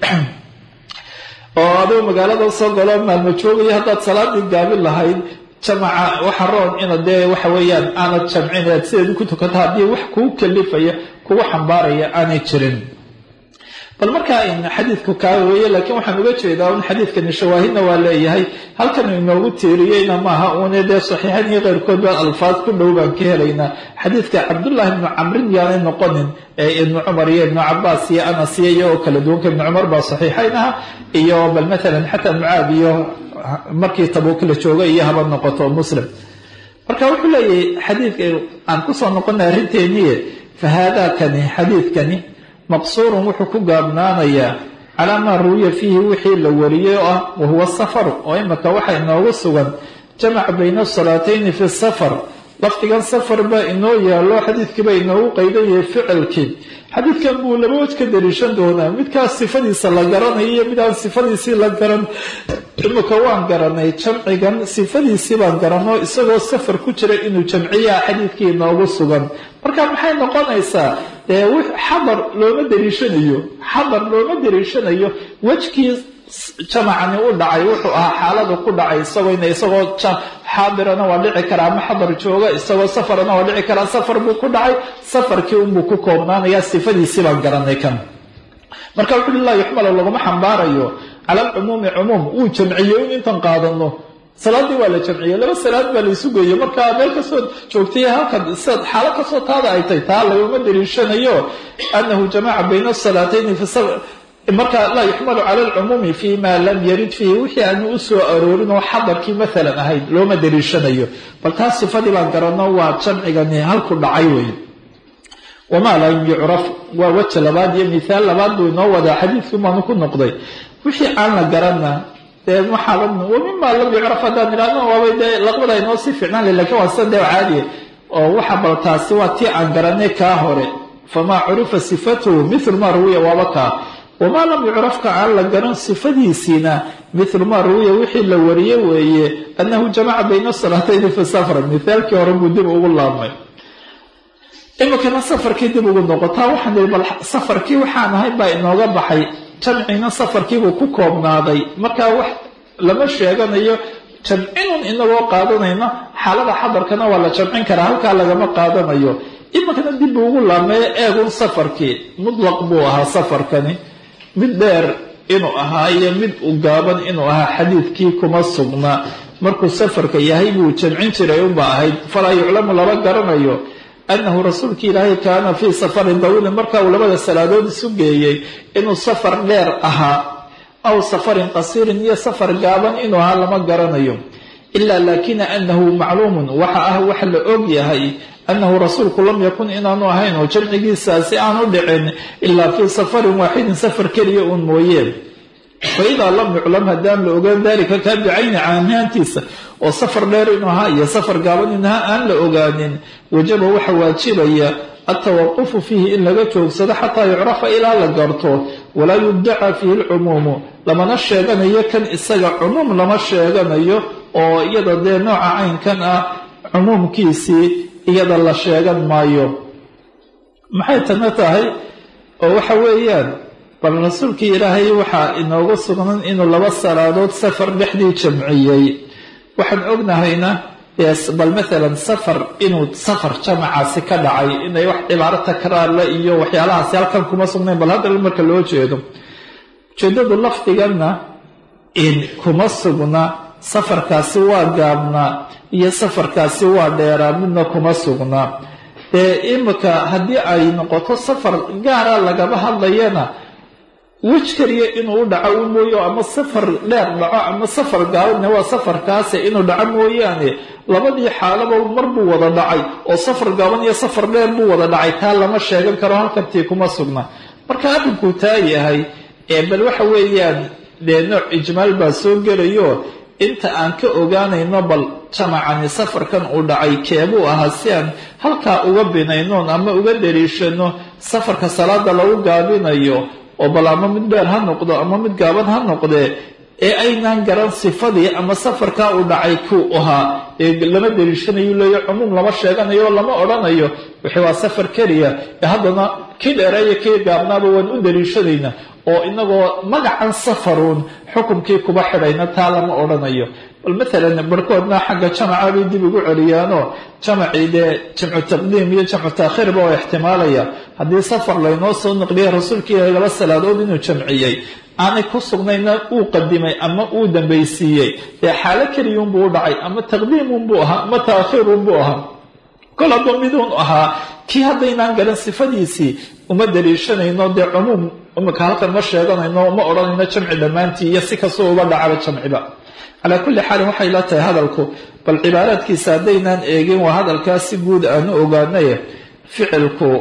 S2: oo adigu magaalada soo galo maalmo joogayo haddaad salaadii gaabin lahayd jamaca waxa roon ina dee waxa weeyaan aanad jamcin ead sideedu ku tukanta haddii wax kuu kalifaya kugu xambaaraya aanay jirin bal markaa xadiidku kaa weeye laakiin waxaan uga jeedaa un xadiidkani shawaahidna waa leeyahay halkan inoogu tiiriyeyna maaha uune dee saxiixayn iyo keyrkood baa alfaad ku dhow baan ka helaynaa xadiidka cabdullaahi ibnu camrin yaanay noqonin ee ibnu cumar iyo ibnu cabaas iyo anas iyo iyagoo kala duwanka ibnu cumar baa saxiixayn aha iyo bal maalan xataa mucaad iyo markii tabuuk la jooga iyo haba noqoto muslim marka wuxuu leeyahay xadiidka aan kusoo noqonay arrinteeniye fa haadaakani xadiidkani maqsuurun wuxuu ku gaabnaanayaa calaa maa ruwiya fiihi wixii la wariyey oo ah wahuwa safaru oo imika waxa inoogu sugan jamac bayna salaatayni fi safar lafdigan safar baa inoo yaallo xadiidkiiba inoogu qaydan yahay ficilkii xadiidkan buu laba waj ka dariishan doonaa midkaas sifadiisa la garanayo iyo midaan sifadiisii la garan imika waan garanay jamcigan sifadiisii baan garanoo isagoo safar ku jira inuu jamciyaa xadiidkii inoogu sugan marka maxay noqonaysaa dee xadar looma dariishanayo xadar looma dariishanayo wejkii jamacani u dhacay wuxuu ahaa xaaladu ku dhacay isagoo ina isagoo xaadirana waa dhici karaa ama xadar jooga isagoo safarana waa dhici karaa safar buu ku dhacay safarkii unbuu ku koobnaanayaa sifadiisii baan garanay kan marka wuxu uhi laa yuxmalu laguma xambaarayo cala alcumuumi cumuum wuu jamciyey in intan qaadano salaaddii waa la jamciyey laba salaad baa la isu geeyey markaa meel kasoo joogtay halkan sidaad xaalo kasoo taada ay tay taa laguma daliishanayo anahu jamaca bayna asalaatayni fi marka laa yuxmalu cala alcumuumi fi ma lam yarid fiihi wixii aanu u soo aroorin oo xadarkii maalan ahayd looma daliishanayo bal taas sifadii baan garano waa jamcigani halku dhacay wey wamaa lam yucraf waa weja labaad iyo mithaal labaad buu inoo wadaa xadiidkii baanu ku noqday wixii aan la garanna dee waxaa wamima lam yucraf haddaan idhahno waabay dee laqbada inoo sii ficnaan le lakin waa sida dee caadiya oo waxa bal taasi waa tii aan garanay kaa hore famaa curifa sifatuhu mithlu maa ruwiya waaba kaa wamaa lam yucrafka aan la garan sifadiisiina mithlu maa ruwiya wixii la wariye weeye annahu jamaca bayna salaatayni fi safra mithaalkii hore buu dib ugu laabmay iminkana safarkii dib ugu noqotaa waxaan ihi bal safarkii waxaan ahay baa inooga baxay jamcina safarkiibuu ku koobnaaday markaa wax lama sheeganayo jamcinun inagoo qaadanayna xaalada xadarkana waa la jamcin karaa halkaa lagama qaadanayo iminkana dib buu ugu laabmeeyo eegun safarkii mutlaq buu ahaa safarkani mid dheer inuu ahaa iyo mid u gaaban inuu ahaa xadiidkii kuma sugna markuu safarka yahay buu jamcin jiray unba ahayd falaa yuclamu lama garanayo anahu rasuulki ilaahay kaana fii safarin dawiilin marka uu labada salaadood isu geeyey inuu safar dheer ahaa aw safarin qasiirin iyo safar gaaban inuu ahaa lama garanayo ila laakina anahu macluumun waxa ah wax la og yahay anahu rasuulku lam yakun inaanu ahayn oo jamcigiisaasi aanu dhicin ilaa fii safarin waaxidin safar keliya uun mooyee faidaa lam yuclam haddaan la ogaan dalika kaa bicayni caanaantiisa oo safar dheer inuu ahaa iyo safar gaaban inuu ahaa aan la ogaanin wajaba waxa waajibaya altawaqufu fiihi in laga joogsado xataa yucrafa ilaa la garto walaa yuddaca fiihi alcumuumu lamana sheeganayo kan isaga cumuum lama sheeganayo oo iyada dee nooca caynkan ah cumuumkiisii iyada la sheegan maayo maxay tana tahay oo waxa weeyaan bal rasuulkii ilaahay waxaa inoogu sugnan inuu laba salaadood safar dhexdii jamciyey waxaan ognahayna bal maalan safar inuu safar jamacaasi ka dhacay inay wax cibaaro takraarle iyo waxyaalahaasi halkan kuma sugnayn bal haddana marka loo jeedo ujeedadu lafdiganna in kuma sugna safarkaasi waa gaabnaa iyo safarkaasi waa dheeraa midna kuma sugna dee imika haddii ay noqoto safar gaara lagaba hadlayana wej keliya inuu u dhaco u mooyo ama safar dheer dhaco ama safar gaabadne waa safarkaase inuu dhaco mooyaane labadii xaalaba mar buu wada dhacay oo safar gaaban iyo safar dheer buu wada dhacay taa lama sheegan karo halkantii kuma sugna marka arrinkuu taa yahay ee bal waxa weeyaan dee nooc ijmaal baa soo gelayo inta aan ka ogaanayno bal jamacani safarkan uu dhacay keebuu ahaa si aan halkaa uga binaynoon ama uga dariishano safarka salaada lagu gaabinayo oo bal ama mid dheer ha noqdo ama mid gaaban ha noqdee ee aynaan garan sifadii ama safarkaa uu dhacay kuu ahaa ee lama dariishanayu leeyo cumuum lama sheeganayo oo lama odhanayo wixii waa safar keliya ee haddana kii dheereeyo kii gaabnaaba waan u dariishanaynaa oo inagoo magacan safaruun xukumkii kuba xidhayna taa lama odhanayo bal maalan barhkoodna xagga jamaca bay dib ugu celiyaanoo jamacii dee jamcu taqdiim iyo jamcu taakhiirba oo ixtimaalaya haddii safar laynoo soo naqliyay rasuulka ilaahay laba salaadood inuu jamciyey aanay ku sugnayna uu qadimay ama uu dambaysiiyey dee xaalo keliyuunbuu u dhacay ama taqdiimunbuu ahaa ama taakhiirunbuu ahaa kol hadduu miduun ahaa kii haddaynaan garan sifadiisii uma daliishanayno dee cumuum imika halkan ma sheeganayno ma odhanayno jamci dhammaantii iyo si kastoo uga dhacaba jamciba calaa kulli xaalin waxay la tahay hadalku bal cibaaraadkiisa haddaynaan eegin waa hadalkaas si guud aanu ogaanay ficilku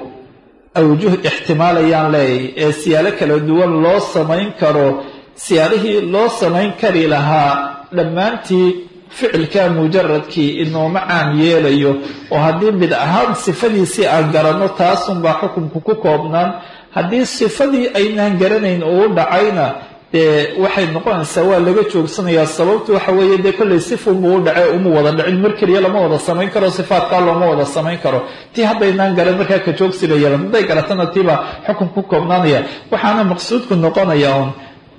S2: awjuh ixtimaalayaan leeyahy ee siyaalo kala duwan loo samayn karo siyaalihii loo samayn kari lahaa dhammaantii ficilka mujaradkii inooma caam yeelayo oo haddii mid ahaan sifadiisii aan garanno taasunbaa xukunku ku koobnaan haddii sifadii aynaan garanayn uu dhacayna dee waxay noqonaysaa waa laga joogsanayaa sababtu waxa weeye dee kollay sifunbuu u dhacay uma wada dhicin mar keliya lama wada samayn karo sifaatkaa looma wada samayn karo tii haddaynaan garan markaa ka joogsiba yeelan hadday garatana tiibaa xukun ku koobnaanaya waxaana maqsuudku noqonaya un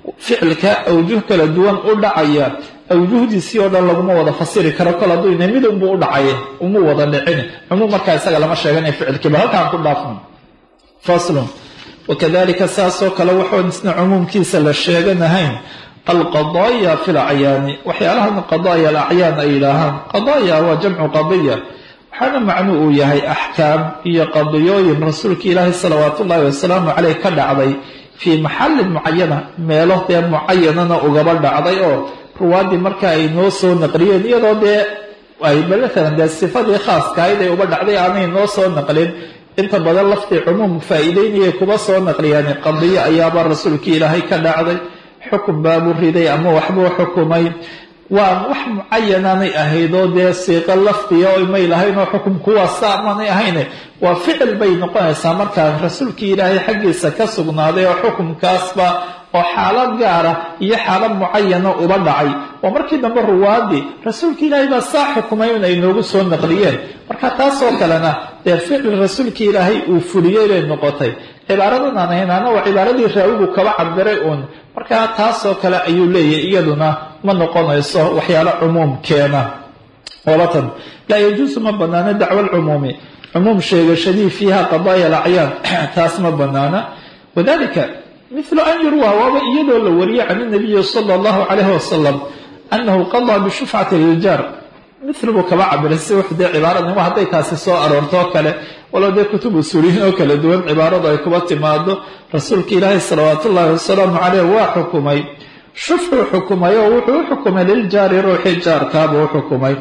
S2: ficilka awjuh kala duwan u dhacaya awjuhdiisii oo dhan laguma wada fasiri karo kol hadduu ina mid unbuu u dhacay uma wada dhicin cumuum markaa isaga lama sheeganay ficilkiiba halkaan ku dhaafno faslun wakadalika saasoo kale waxoon isna cumuumkiisa la sheeganahayn alqadaaya fi lacyaani waxyaalahan qadaaya alacyaan ay yidhaahaan qadaaya waa jamcu qadiya waxaana macnu uu yahay axkaam iyo qadiyooyin rasuulka ilaahi salawaatu ullahi wasalaamu caleyh ka dhacday fii maxallin mucayana meelo dee mucayanana ugaba dhacday oo ruwaadii marka ay noo soo naqliyeen iyadoo dee ay maalan dee sifadii khaaskahayd ay uba dhacday aanay noo soo naqlin inta badan laftii cumuum faa'iideynayay kuba soo naqliyaan qadiyo ayaaba rasuulkii ilaahay ka dhacday xukun baabuu riday ama waxbuu xukumay waa wax mucayanaanay ahaydoo dee siiqo lafdiya o may lahaynoo xukum kuwaasa manay ahayne waa ficil bay noqonaysaa markaa rasuulkii ilaahay xaggiisa ka sugnaaday oo xukumkaasba oo xaalad gaara iyo xaalad mucayana uba dhacay oo markii dambe ruwaadii rasuulka ilaahay baa saa xukumay in ay noogu soo naqliyeen marka taasoo kalena dee ficil rasuulkii ilaahay uu fuliyey bay noqotay cibaaradan aan haynaana waa cibaaradii raawigu kaba cabiray uun markaa taasoo kale ayuu leeyahay iyaduna ma noqonayso waxyaalo cumuum keena olatan laa yajuusu ma banaana dacwa alcumuumi cumuum sheegashadii fiiha qadaaya alacyaan taas ma banaana wadalika mithlu an yurwa waaba iyadoo la wariyay can inabiyi sala allahu calayhi wasalam annahu qadaa bishufcati liljaar mil buu kaba cabiray si wux dee cibaaradnimo hadday taasi soo aroortoo kale walow dee kutub usuuliyiin oo kala duwan cibaaradu ay kuba timaado rasuulka ilaahi salawaat ullaahi wasalaamu caleyh waa xukumay shufcuu xukumay oo wuxuu u xukumay liljaari ruuxii jaarkaabuu u xukumay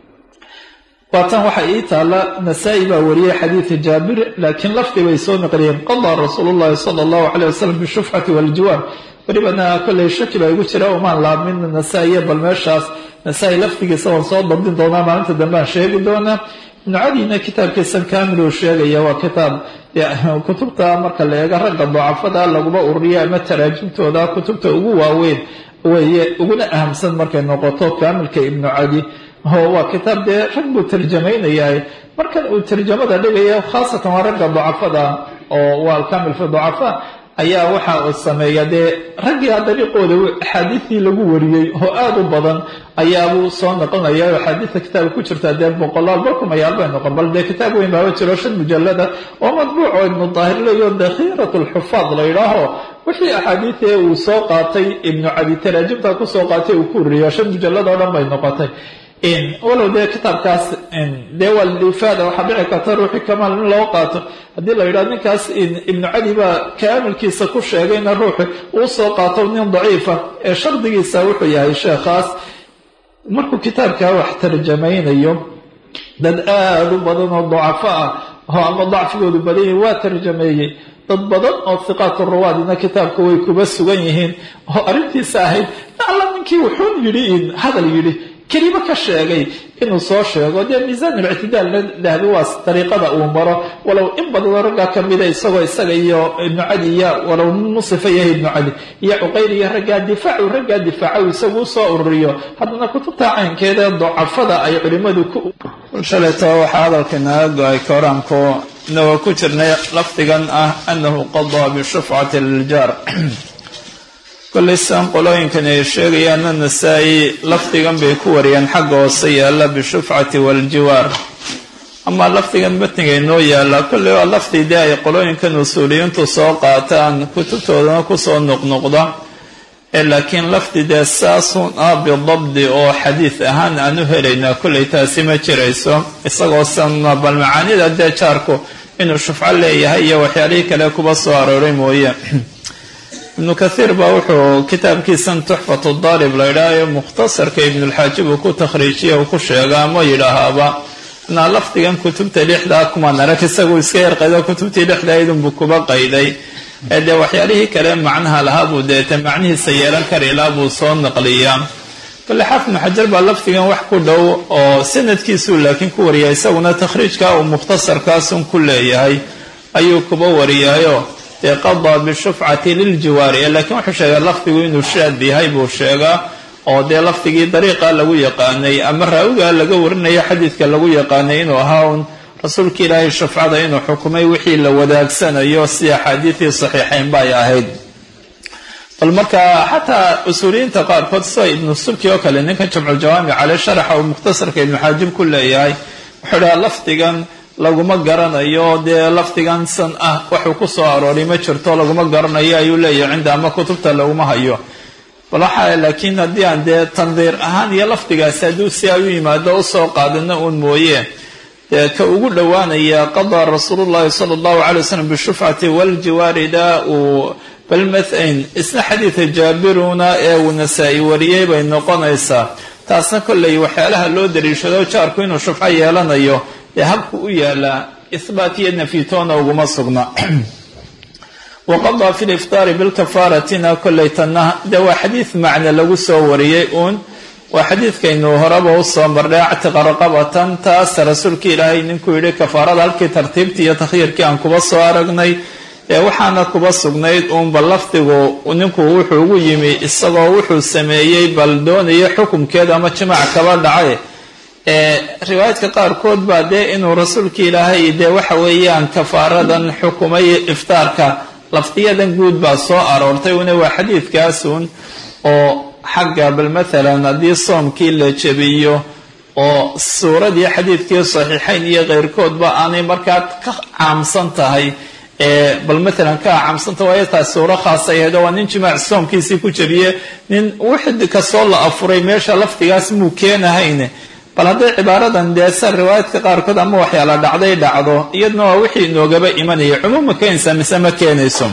S2: waatan waxa ii taalla nasaa-i baa wariyay xadiida jaabir laakiin lafdi bay soo naqliyeen qadaa rasuulu llahi sala allahu caleyh wasalam bishufcati waljiwaar welibana kolley shaki baa igu jira umaan laabmin nasaa-iyo bal meeshaas nasaa-i lafdigiisa waan soo dabdin doonaa maalinta dambean sheegi doonaa ibnu cadiina kitaabkiisan kamil uu sheegaya waa kitaab kutubta marka la eego ragga dacafada laguma ururiya ama taraajimtooda kutubta ugu waaweyn weeye uguna ahamsan markay noqoto kaamilka ibnu cadi waa kitaab dee rag buu tarjamaynayaa markan uu tarjamada dhigaya khaasatan waa ragga dacafada oo waa alkamil fi dacafa ayaa waxa uu sameeya dee raggia dariiqooda axaadiistii lagu wariyey oo aada u badan ayaabuu soo noqonaya oo axaadiista kitaabka ku jirta dee boqolaal barkumayaal bay noqon bal dee kitaab weyn baaba jiro shan mujallada oo madbuuc oo ibnu daahir leeyo dakhiirat lxufaad la yidhaaho wixii axaadiidee uu soo qaatay ibnu cadi taraajimta kusoo qaatay uu ku uririyo shan mujallad oo dhan bay noqotay walow dee kitaabkaas dee waa lifaada waxaa dhici karta ruuxii kamaal in loo qaato haddii la yidhahdo ninkaas ibnu cadi baa kaamilkiisa ku sheegayna ruuxi uu soo qaato nin daciifa ee shardigiisa wuxuu yahay sheekhaas markuu kitaabkaa wax tarjamaynayo dad aada u badan oo dacafo ah oo ama dacfigoodu badan yahi waa tarjameeyey dad badan oo hiqaatu ruwaadina kitaabka way kuba sugan yihiin oo arrintiisa ahayd alla ninkii wuxuun yidhi hadal yidhi kelimo ka sheegay inuu soo sheego dee miisaan ulictidaalna dahbi waa dariiqada uu maro walow in badanoo raggaa ka mida isagoo isaga iyo ibnu cadi iyo walow musifa yahay ibnu cadi iyo cuqayl iyo raggaa difaacu raggaa difaaca uu isagu usoo ururiyo haddana kutubta caynkeeda dacafada ay culimmadu ku
S3: shalayto waxaa hadalka naga go-ay koraanku inagoo ku jirnay lafdigan ah annahu qadaa bishufcati liljaar kollay sidan qolooyinkan ay sheegayaanna nasaa-i lafdigan bay ku wariyeen xagga hoose yaalla bishufcati waljiwaar amaa lafdigan matniga inoo yaalla kolley waa lafdi dee ay qolooyinkan usuuliyiintu soo qaataan kutubtoodana kusoo noqnoqda ee laakiin lafdi dee saasun ah bidabdi oo xadiid ahaan aan u helaynaa kolley taasi ma jirayso isagoo sanna bal macaanida dee jaarku inuu shufco leeyahay iyo waxyaalihii kale kuba soo arooray mooye ibnu kathiir baa wuxuu kitaabkiisan tuxfatu daalib la yidhaah ee mukhtasarka ibnulxaajib uu ku takhriijiya uu ku sheega ama yidhaahaaba inaa lafdigan kutubta lixdaa kumaan arag isagu iska yarqaydo kutubtii lixdaydunbuu kuba qayday ee dee waxyaalihii kale macnaha lahaa buu deete macnihiisa yeelan karilaa buu soo naqliyaa kale xaafid ibnu xajar baa lafdigan wax ku dhow oo sanadkiisuu laakiin ku wariya isaguna takhriijka uu mukhtasarkaasun ku leeyahay ayuu kuba wariyaayo dee qadaa bishufcati liljiwaari laakiin wuxuu sheegaa lafdigu inuu shaad yahay buu sheegaa oo dee lafdigii dariiqa lagu yaqaanay ama raawiga laga warinayo xadiidka lagu yaqaanay inuu ahaa un rasuulka ilaahay shufcada inuu xukumay wixii la wadaagsanayo si axaadiidii saxiixayn bay ahayd bal markaa xataa usuuliyiinta qaarkood sida ibnu subki oo kale ninkan jamculjawaamic cale sharaxa uu mukhtasarka ibnu xaajib ku leeyahay wuxuu dhaha lafdigan laguma garanayo dee lafdigan san ah waxuu ku soo arooray ma jirto laguma garanayo ayuu leeyahay cinda ama kutubta laguma hayo bal waxaa laakiin haddii aan dee tandiir ahaan iyo lafdigaasi hadduu si ay u yimaado usoo qaadana uun mooye dee ka ugu dhowaanaya qadaa rasuulu llahi sala allahu calay wasalam bishufcati waljiwaarida uu bal mathain isna xadiida jaabiruna ee uu nasaa-i wariyey bay noqonaysaa taasna kolley waxyaalaha loo daliishado jaarku inuu shufco yeelanayo ee habku u yaalaa ihbaat iyo nafyitoona uguma sugna waqadaa fi liftaari bilkafaaratina kolley tanna dee waa xadiid macne lagu soo wariyey uun waa xadiidkaynu horeba usoo marnay actiqa raqabatan taas rasuulka ilaahay ninkuu yidhi kafaarada halkii tartiibtii iyo takhyiirkii aan kuba soo aragnay ee waxaana kuba sugnayd uunba lafdigu ninku wuxuu ugu yimi isagoo wuxuu sameeyey bal doonaya xukumkeeda ama jimaac kaba dhacay ee riwaayadka qaarkood baa dee inuu rasuulka ilaahay dee waxa weeyaan kafaaradan xukumay iftaarka lafdiyadan guud baa soo aroortay una waa xadiidkaasun oo xagga bal mathalan haddii soomkii la jebiyo oo suuradii xadiidkii saxiixayn iyo keyrkoodba aanay markaa ka caamsan tahay ee bal maalan ka caamsanta waayo taas suuro khaasa ahayd oo waa nin jimaac soomkiisii ku jebiye nin wixi kastoo la afuray meesha lafdigaas muu keenahayne bal hadday cibaaradan dee sa riwaayadka qaarkood ama waxyaala dhacday dhacdo iyadna waa wixii inoogaba imanaya cumuum ma keenaysaa mise ma keenayso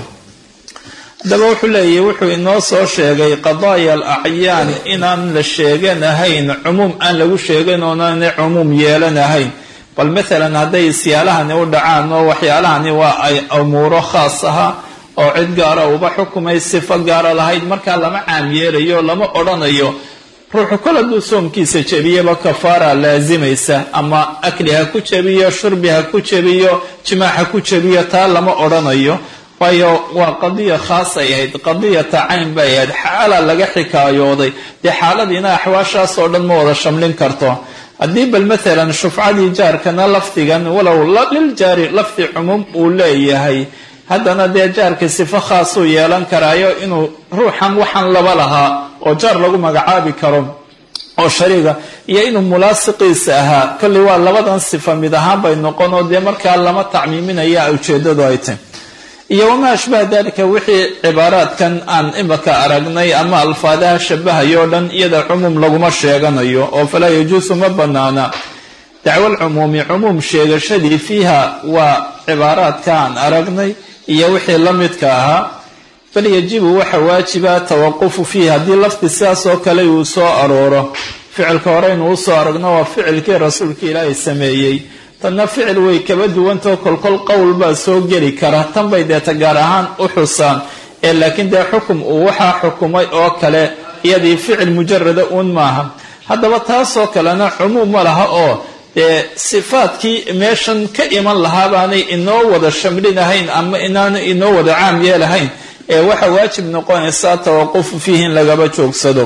S3: haddaba wuxuu leeyahy wuxuu inoo soo sheegay qadaaya al acyaan inaan la sheeganahayn cumuum aan lagu sheegan oonana cumuum yeelanahayn bal maalan hadday isyaalahani u dhacaan oo waxyaalahani waa ay umuuro khaas aha oo cid gaara uba xukumay sifo gaara lahayd markaa lama caam yeelayo lama odhanayo ruuxu kol hadduu soomkiisa jebiyaba kafaara laasimaysa ama akli ha ku jebiyo shurbi ha ku jebiyo jimaac ha ku jebiyo taa lama odhanayo waayo waa qadiya khaas ay ahayd qadiyata cayn bay ahayd xaala laga xikaayooday dee xaaladiina axwaashaas oo dhan ma wada shamlin karto haddii bal maalan shufcadii jaarkana lafdigan walow liljaari lafdi cumuum uu leeyahay haddana dee jaarka sifo khaasuu yeelan karaayo inuu ruuxan waxaan laba lahaa oo jaar lagu magacaabi karo oo shariiga iyo inuu mulaasiqiisa ahaa kolley waa labadan sifa mid ahaan bay noqon oo dee markaa lama tacmiiminaya ujeedadu ay tahy iyo wamaa ashbaha dalika wixii cibaaraadkan aan imaka aragnay ama alfaadaha shabahayo o dhan iyada cumuum laguma sheeganayo oo falaa yajuusu ma banaana dacwo lcumuumi cumuum sheegashadii fiiha waa cibaaraadka aan aragnay iyo wixii la midka ahaa bal yajibu waxa waajiba tawaqufu fiihi haddii lafdi sidaas oo kale uu soo arooro ficilka hore inuu usoo aragno waa ficilkii rasuulka ilaahay sameeyey tanna ficil way kaba duwantao kolkol qowl baa soo geli kara tan bay deeta gaar ahaan u xusaan ee laakiin dee xukum uu waxaa xukumay oo kale iyadii ficil mujarada uun maaha haddaba taasoo kalena cumuum ma laha oo dee sifaadkii meeshan ka iman lahaa baanay inoo wada shamlinahayn ama inaanay inoo wada caam yeelahayn ee waxa waajib noqonaysaa tawaqufu fiihi in lagaba joogsado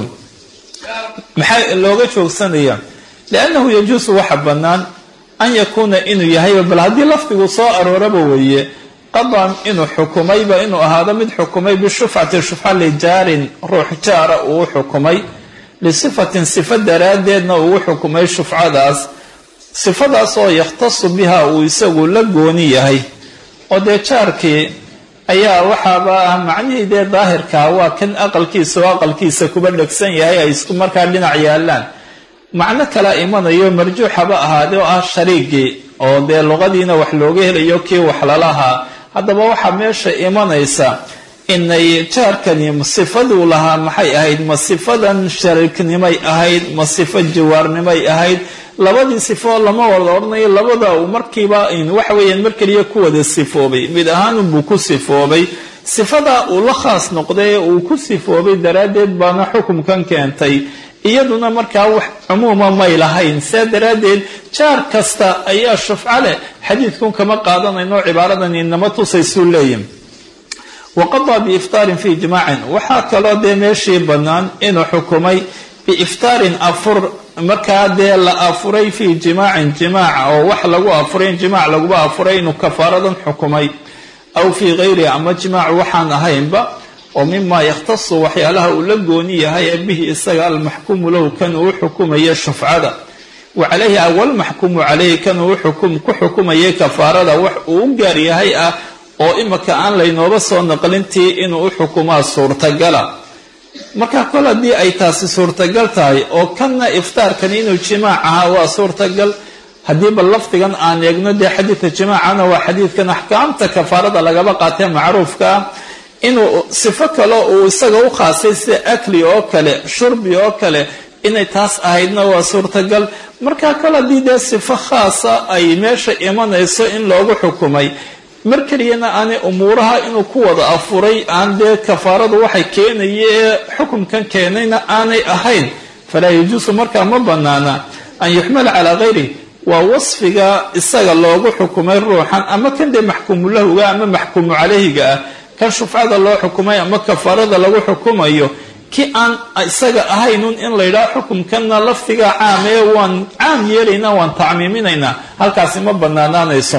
S3: maxaa looga joogsanaya liannahu yajuusu waxa bannaan an yakuuna inuu yahay bal haddii lafdigu soo arooraba weeye qadan inuu xukumayba inuu ahaado mid xukumay bishufcati shufca lijaarin ruux jaara uu xukumay lisifatin sifo daraaddeedna uu xukumay shufcadaas sifadaas oo yakhtasu biha uu isagu la gooni yahay oo dee jaarkii ayaa waxaaba ah macnihii dee daahirkaa waa kan aqalkiisa oo aqalkiisa kuba dhegsan yahay ay isku markaa dhinac yaalaan macno kala imanayo marjuuxaba ahaade oo ah shariigii oo dee luqadiina wax looga helayo kii wax lalahaa haddaba waxaa meesha imanaysa inay jaarkani sifaduu lahaa maxay ahayd ma sifadan shariiknimay ahayd ma sifo jawaarnimay ahayd labadii sifo lama wada odhanayo labada uu markiiba waxa weeyaan mar keliya ku wada sifoobay mid ahaanunbuu ku sifoobay sifadaa uu la khaas noqday ee uu ku sifoobay daraaddeed baana xukumkan keentay iyaduna markaa wax cumuuma may lahayn saa daraaddeed jaar kasta ayaa shufco leh xadiidkun kama qaadanayno cibaaradan inama tusaysuu leeyahy waqadaa biiftaarin fii jimaacin waxaa kaloo dee meeshii bannaan inuu xukumay biiftaarin afur markaa dee la afuray fii jimaacin jimaaca oo wax lagu afuray in jimaac laguba afuray inuu kafaaradan xukumay aw fii gayrihi ama jimaac waxaan ahaynba oo mimaa yakhtasu waxyaalaha uu la gooni yahay ee bihi isaga almaxkuumu lahu kan uu xukumaya shufcada wa calayhi awalmaxkuumu calayhi kan uu ku xukumayay kafaarada wax uu u gaar yahay ah oo imika aan laynooba soo naqlintii inuu u xukumaa suurtagala marka kol haddii ay taasi suurtagal tahay oo kanna iftaarkani inuu jimaac ahaa waa suurtagal haddiiba lafdigan aan eegno dee xadiidka jimaacana waa xadiidkan axkaamta kafaarada lagaba qaatee macruufka ah inuu sifo kale uu isaga u khaasay sida akli oo kale shurbi oo kale inay taas ahaydna waa suurtagal marka kol haddii dee sifo khaasa ay meesha imanayso in loogu xukumay mar keliyana aanay umuuraha inuu ku wada afuray aan dee kafaaradu waxay keenaya ee xukumkan keenayna aanay ahayn falaa yajuusu markaa ma banaana an yuxmala calaa hayri waa wasfiga isaga loogu xukumay ruuxan ama kan dee maxkuumu lahuga ama maxkuumu calayhiga ah kan shufcada loo xukumay ama kafaarada lagu xukumayo ki aan isaga ahaynun in la yidhaho xukumkanna lafdiga caam ee waan caam yeelaynaa waan tacmiiminaynaa halkaasi ma banaanaanayso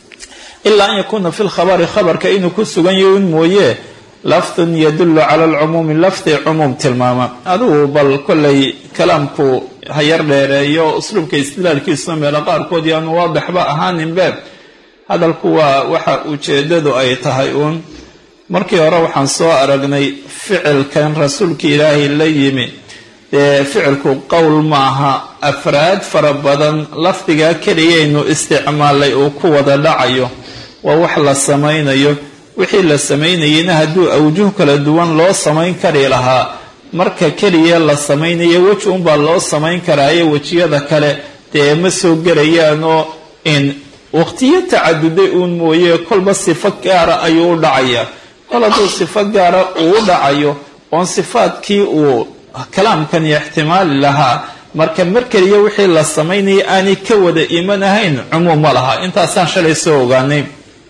S3: ilaa an yakuuna fi lkhabari khabarka inuu ku sugan yahay un mooye lafdun yadullu cala alcumuumi lafdi cumuum tilmaama adigu bal kollay kalaamku hayar dheereeyo usluubka istidlaalkiisuna meelo qaarkood yaanu waadixba ahaaninbe hadalku waa waxa ujeedadu ay tahay uun markii hore waxaan soo aragnay ficilkan rasuulka ilaahay la yimi dee ficilku qowl maaha afraad fara badan lafdigaa keliyaynu isticmaalay uu ku wada dhacayo waa wax la samaynayo wixii la samaynayeyna hadduu awjuh kala duwan loo samayn kari lahaa marka keliya la samaynayo weji unbaa loo samayn karaayo wejiyada kale dee ma soo gelayaanoo in waqtiyo tacaduday uun mooye kolba sifo gaara ayuu u dhacayaa kol hadduu sifo gaara uu u dhacayo oon sifaadkii uu kalaamkani ixtimaali lahaa marka mar keliya wixii la samaynaya aanay ka wada iman ahayn cumuum ma laha intaasaan shalay soo ogaanay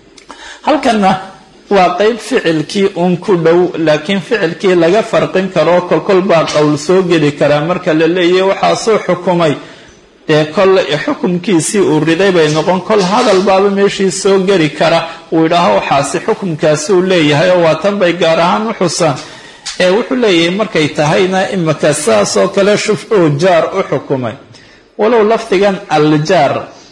S3: halkanna waa qeyb ficilkii uun ku dhow laakiin ficilkii laga farqin karo kolkol baa qowl soo geli karaa marka la leeyahy waxaa soo xukumay dee kol xukumkiisii uu riday bay noqon kol hadal baaba meeshii soo geli kara uu yidhaaho waxaasi xukumkaasuu leeyahay oo waa tan bay gaar ahaan u xusaan ee wuxuu leeyahay markay tahayna imika saasoo kale shufcuu jaar u xukumay walow lafdigan aljaar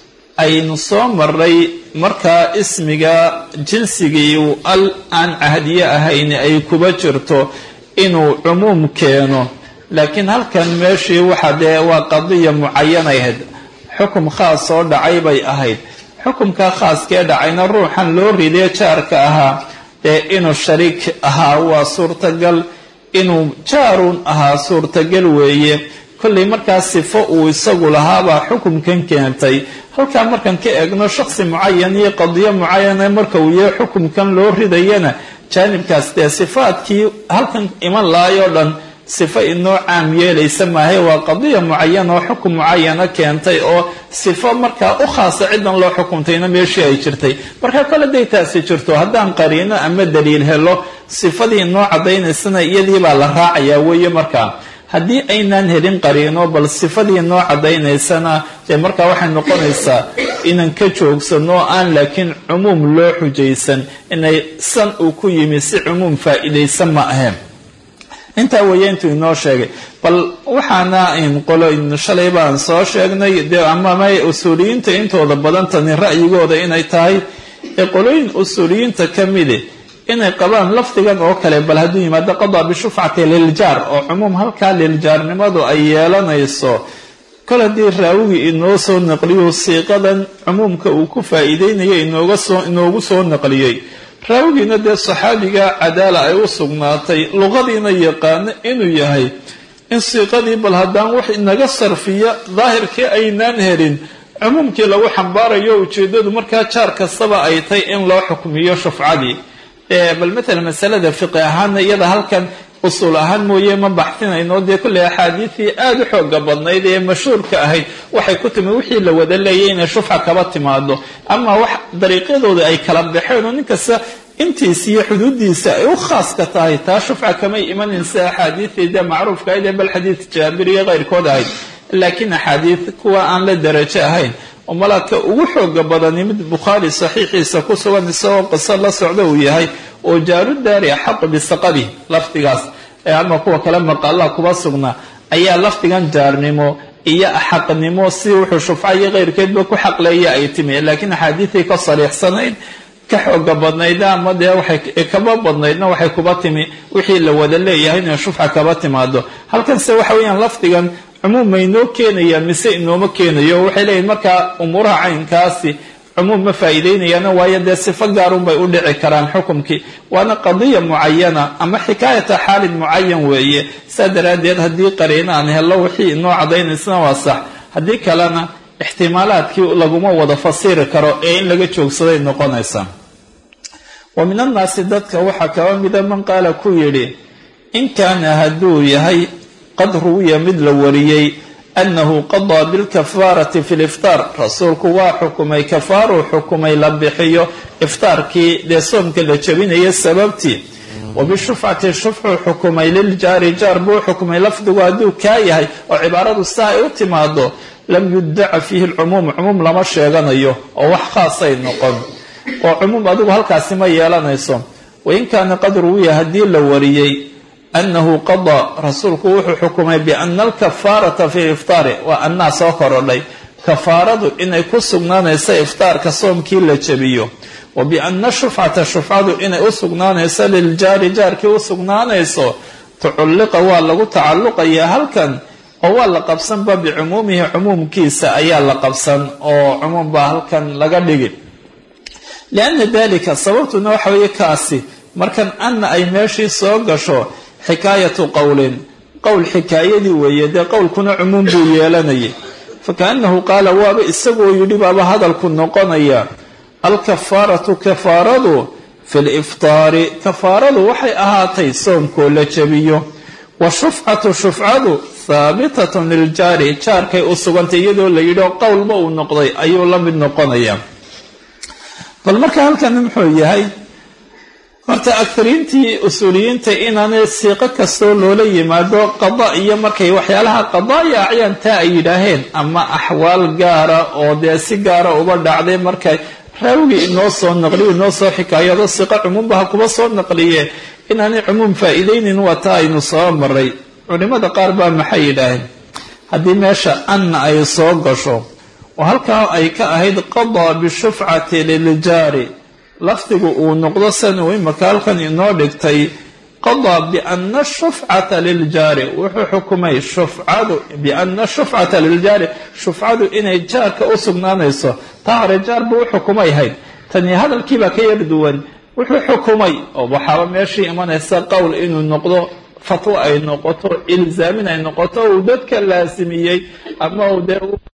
S3: aynu soo maray markaa ismiga jinsigii uu al aan cahdiye ahayn ay kuba jirto inuu cumuum keeno laakiin halkan meeshii waxa dee waa qadiya mucayanay ahayd xukum khaas soo dhacay bay ahayd xukumka khaaskee dhacayna ruuxan loo ridee jaarka ahaa dee inuu shariik ahaa waa suurtagal inuu jaarun ahaa suurtagal weeye kollay markaa sifo uu isagu lahaabaa xukumkan keentay halkaa markaan ka eegno shaksi mucayan iyo qadiyo mucayana marka uu yahay xukumkan loo ridayana jaanibkaas dee sifaadkii halkan iman lahaayoo dhan sifo inoo caam yeelaysa maahay waa qadiya mucayan oo xukum mucayana keentay oo sifo markaa u khaasa cidan loo xukumtayna meeshii ay jirtay marka kole day taasi jirto haddaan qariino ama daliil helo sifadii inoo cadaynaysana iyadii baa la raacayaa weeye markaa haddii aynaan helin qariino bal sifadii noo cadaynaysana dee markaa waxay noqonaysaa inaan ka joogsano aan laakiin cumuum loo xujaysan inay san uu ku yimi si cumuum faa-iidaysan ma ahayn intaa weeye intuu inoo sheegay bal waxaana qolo shalay baan soo sheegnay dee amama usuuliyiinta intooda badan tani ra'yigooda inay tahay ee qolooyin usuuliyiinta ka midi inay qabaan lafdigan oo kale bal hadduu yimaado qadaa bishufcati liljaar oo cumuum halkaa liljaarnimadu ay yeelanayso kol haddii raawigii inoo soo naqliyo siiqadan cumuumka uu ku faa-iideynayo inoogu soo naqliyey raawigiina dee saxaabiga cadaala ay u sugnaatay luqadiina yaqaano inuu yahay in siiqadii bal haddaan wax inaga sarfiya daahirkii aynaan helin cumuumkii lagu xambaarayo ujeedadu markaa jaar kastaba ay tay in loo xukmiyo shufcadii bal matala masalada fiqi ahaana iyada halkan usuul ahaan mooye ma baxsinayno dee kulley axaadiisii aada u xooga badnayd ee mashhuurka ahayd waxay ku timi wixii la wada leeyay inay shufca kaba timaado ama wax dariiqyadooda ay kala baxeen oo ninkasta intiisa iyo xuduudiisa ay u khaaska tahay taa shufca kamay imanin sida axaadiisii dee macruufka ahayd ee bal xadiid jaabir iyo keyrkood ahayd laakiin axaadiis kuwa aan la darajo ahayn oo malaadka ugu xooga badani mid bukhaari saxiixiisa ku sugan isagoo qiso la socda uu yahay oo jaarudaari axaqu bisaqabi lafdigaas ama kuwa kale maqalla kuba sugnaa ayaa lafdigan jaarnimo iyo axaqnimo si wuxuu shufca iyo keyrkeedba ku xaqleeya ay timi laakiin axaadiiday ka sariixsanayd ka xooga badnayda ama dee waxay kaba badnaydna waxay kuba timi wixii la wada leeyahay inay shufca kaba timaado halkanse waxa weeyaan lafdigan cumuum ma inoo keenaya mise inooma keenayo waxay leeyihin markaa umuuraha caynkaasi cumuum ma faa'iideynayaana waayo dee sifo gaarun bay u dhici karaan xukumkii waana qadiya mucayana ama xikaayata xaalin mucayan weeye saa daraaddeed haddii qariino aan hello wixii inoo cadaynaysna waa sax haddii kalena ixtimaalaadkii laguma wada fasiri karo ee in laga joogsaday noqonaysa wa min annaasi dadka waxaa kaba mida man qaala ku yidhi in kaana hadduu yahay qad ruwiya mid la wariyey annahu qadaa bilkafaarati fi liftaar rasuulku waa xukumay kafaaruu xukumay la bixiyo iftaarkii dee soomka la jebinaya sababtii wa bishufcati shufxuu xukumay liljaari jaar buu xukumay lafdigu hadduu kaa yahay oo cibaaradu saa ay u timaado lam yudaca fiihi lcumuum cumuum lama sheeganayo oo wax khaasay noqon oo cumuum adigu halkaasi ma yeelanayso wain kaana qad ruwiya haddii la wariyey anahu qadaa rasuulku wuxuu xukumay biana alkafaarata fi iftaari waa annaa soo korodhay kafaaradu inay ku sugnaanayso iftaarka soomkii la jebiyo wa biana shufcata shufcadu inay u sugnaanayso liljaari jaarkii u sugnaanayso tuculliqa waa lagu tacalluqayaa halkan oo waa la qabsanba bicumuumihi cumuumkiisa ayaa la qabsan oo cumuum baa halkan laga dhigi lianna dalika sababtuna waxa weeye kaasi markan anna ay meeshii soo gasho xikaayatu qowlin qowl xikaayadii weeye dee qowlkuna cumuum buu yeelanayay fakaannahu qaala waaba isagoo yidhi baaba hadalku noqonaya alkafaaratu kafaaradu fi liftaari kafaaradu waxay ahaatay soomkoo la jebiyo wa shufcatu shufcadu haabitatun liljaari jaarkay u sugantay iyadoo la yidhi qowlba uu noqday ayuu la mid noqonaya bal marka halkan muxuu yahay horta akariintii usuuliyiinta inaanay siiqo kastoo loola yimaado qada iyo markay waxyaalaha qadaaya acyaan taa ay yidhaaheen ama axwaal gaara oo dee si gaara uba dhacday markay raawigii inoo soo naqliyo inoo soo xikaayado siiqo cumuumbaha kuba soo naqliye inaanay cumuum faa'iideynin waa taa aynu soo maray culimada qaar baa maxay yidhaaheen haddii meesha anna ay soo gasho oo halkaa ay ka ahayd qadaa bishufcati liljaari lafdigu uu noqdo san uu imaka halkan inoo dhigtay qadaa biana shufcata liljaari wuxuu xukumay shufcadu biana shufcata liljaari shufcadu inay jaarka u sugnaanayso taa hore jaar buu u xukumay hayd tani hadalkiibaa ka yar duwan wuxuu xukumay oo waxaaba meeshii imanaysa qowl inuu noqdo fatwo ay noqoto ilzaamin ay noqoto uu dadka laasimiyey ama uu dee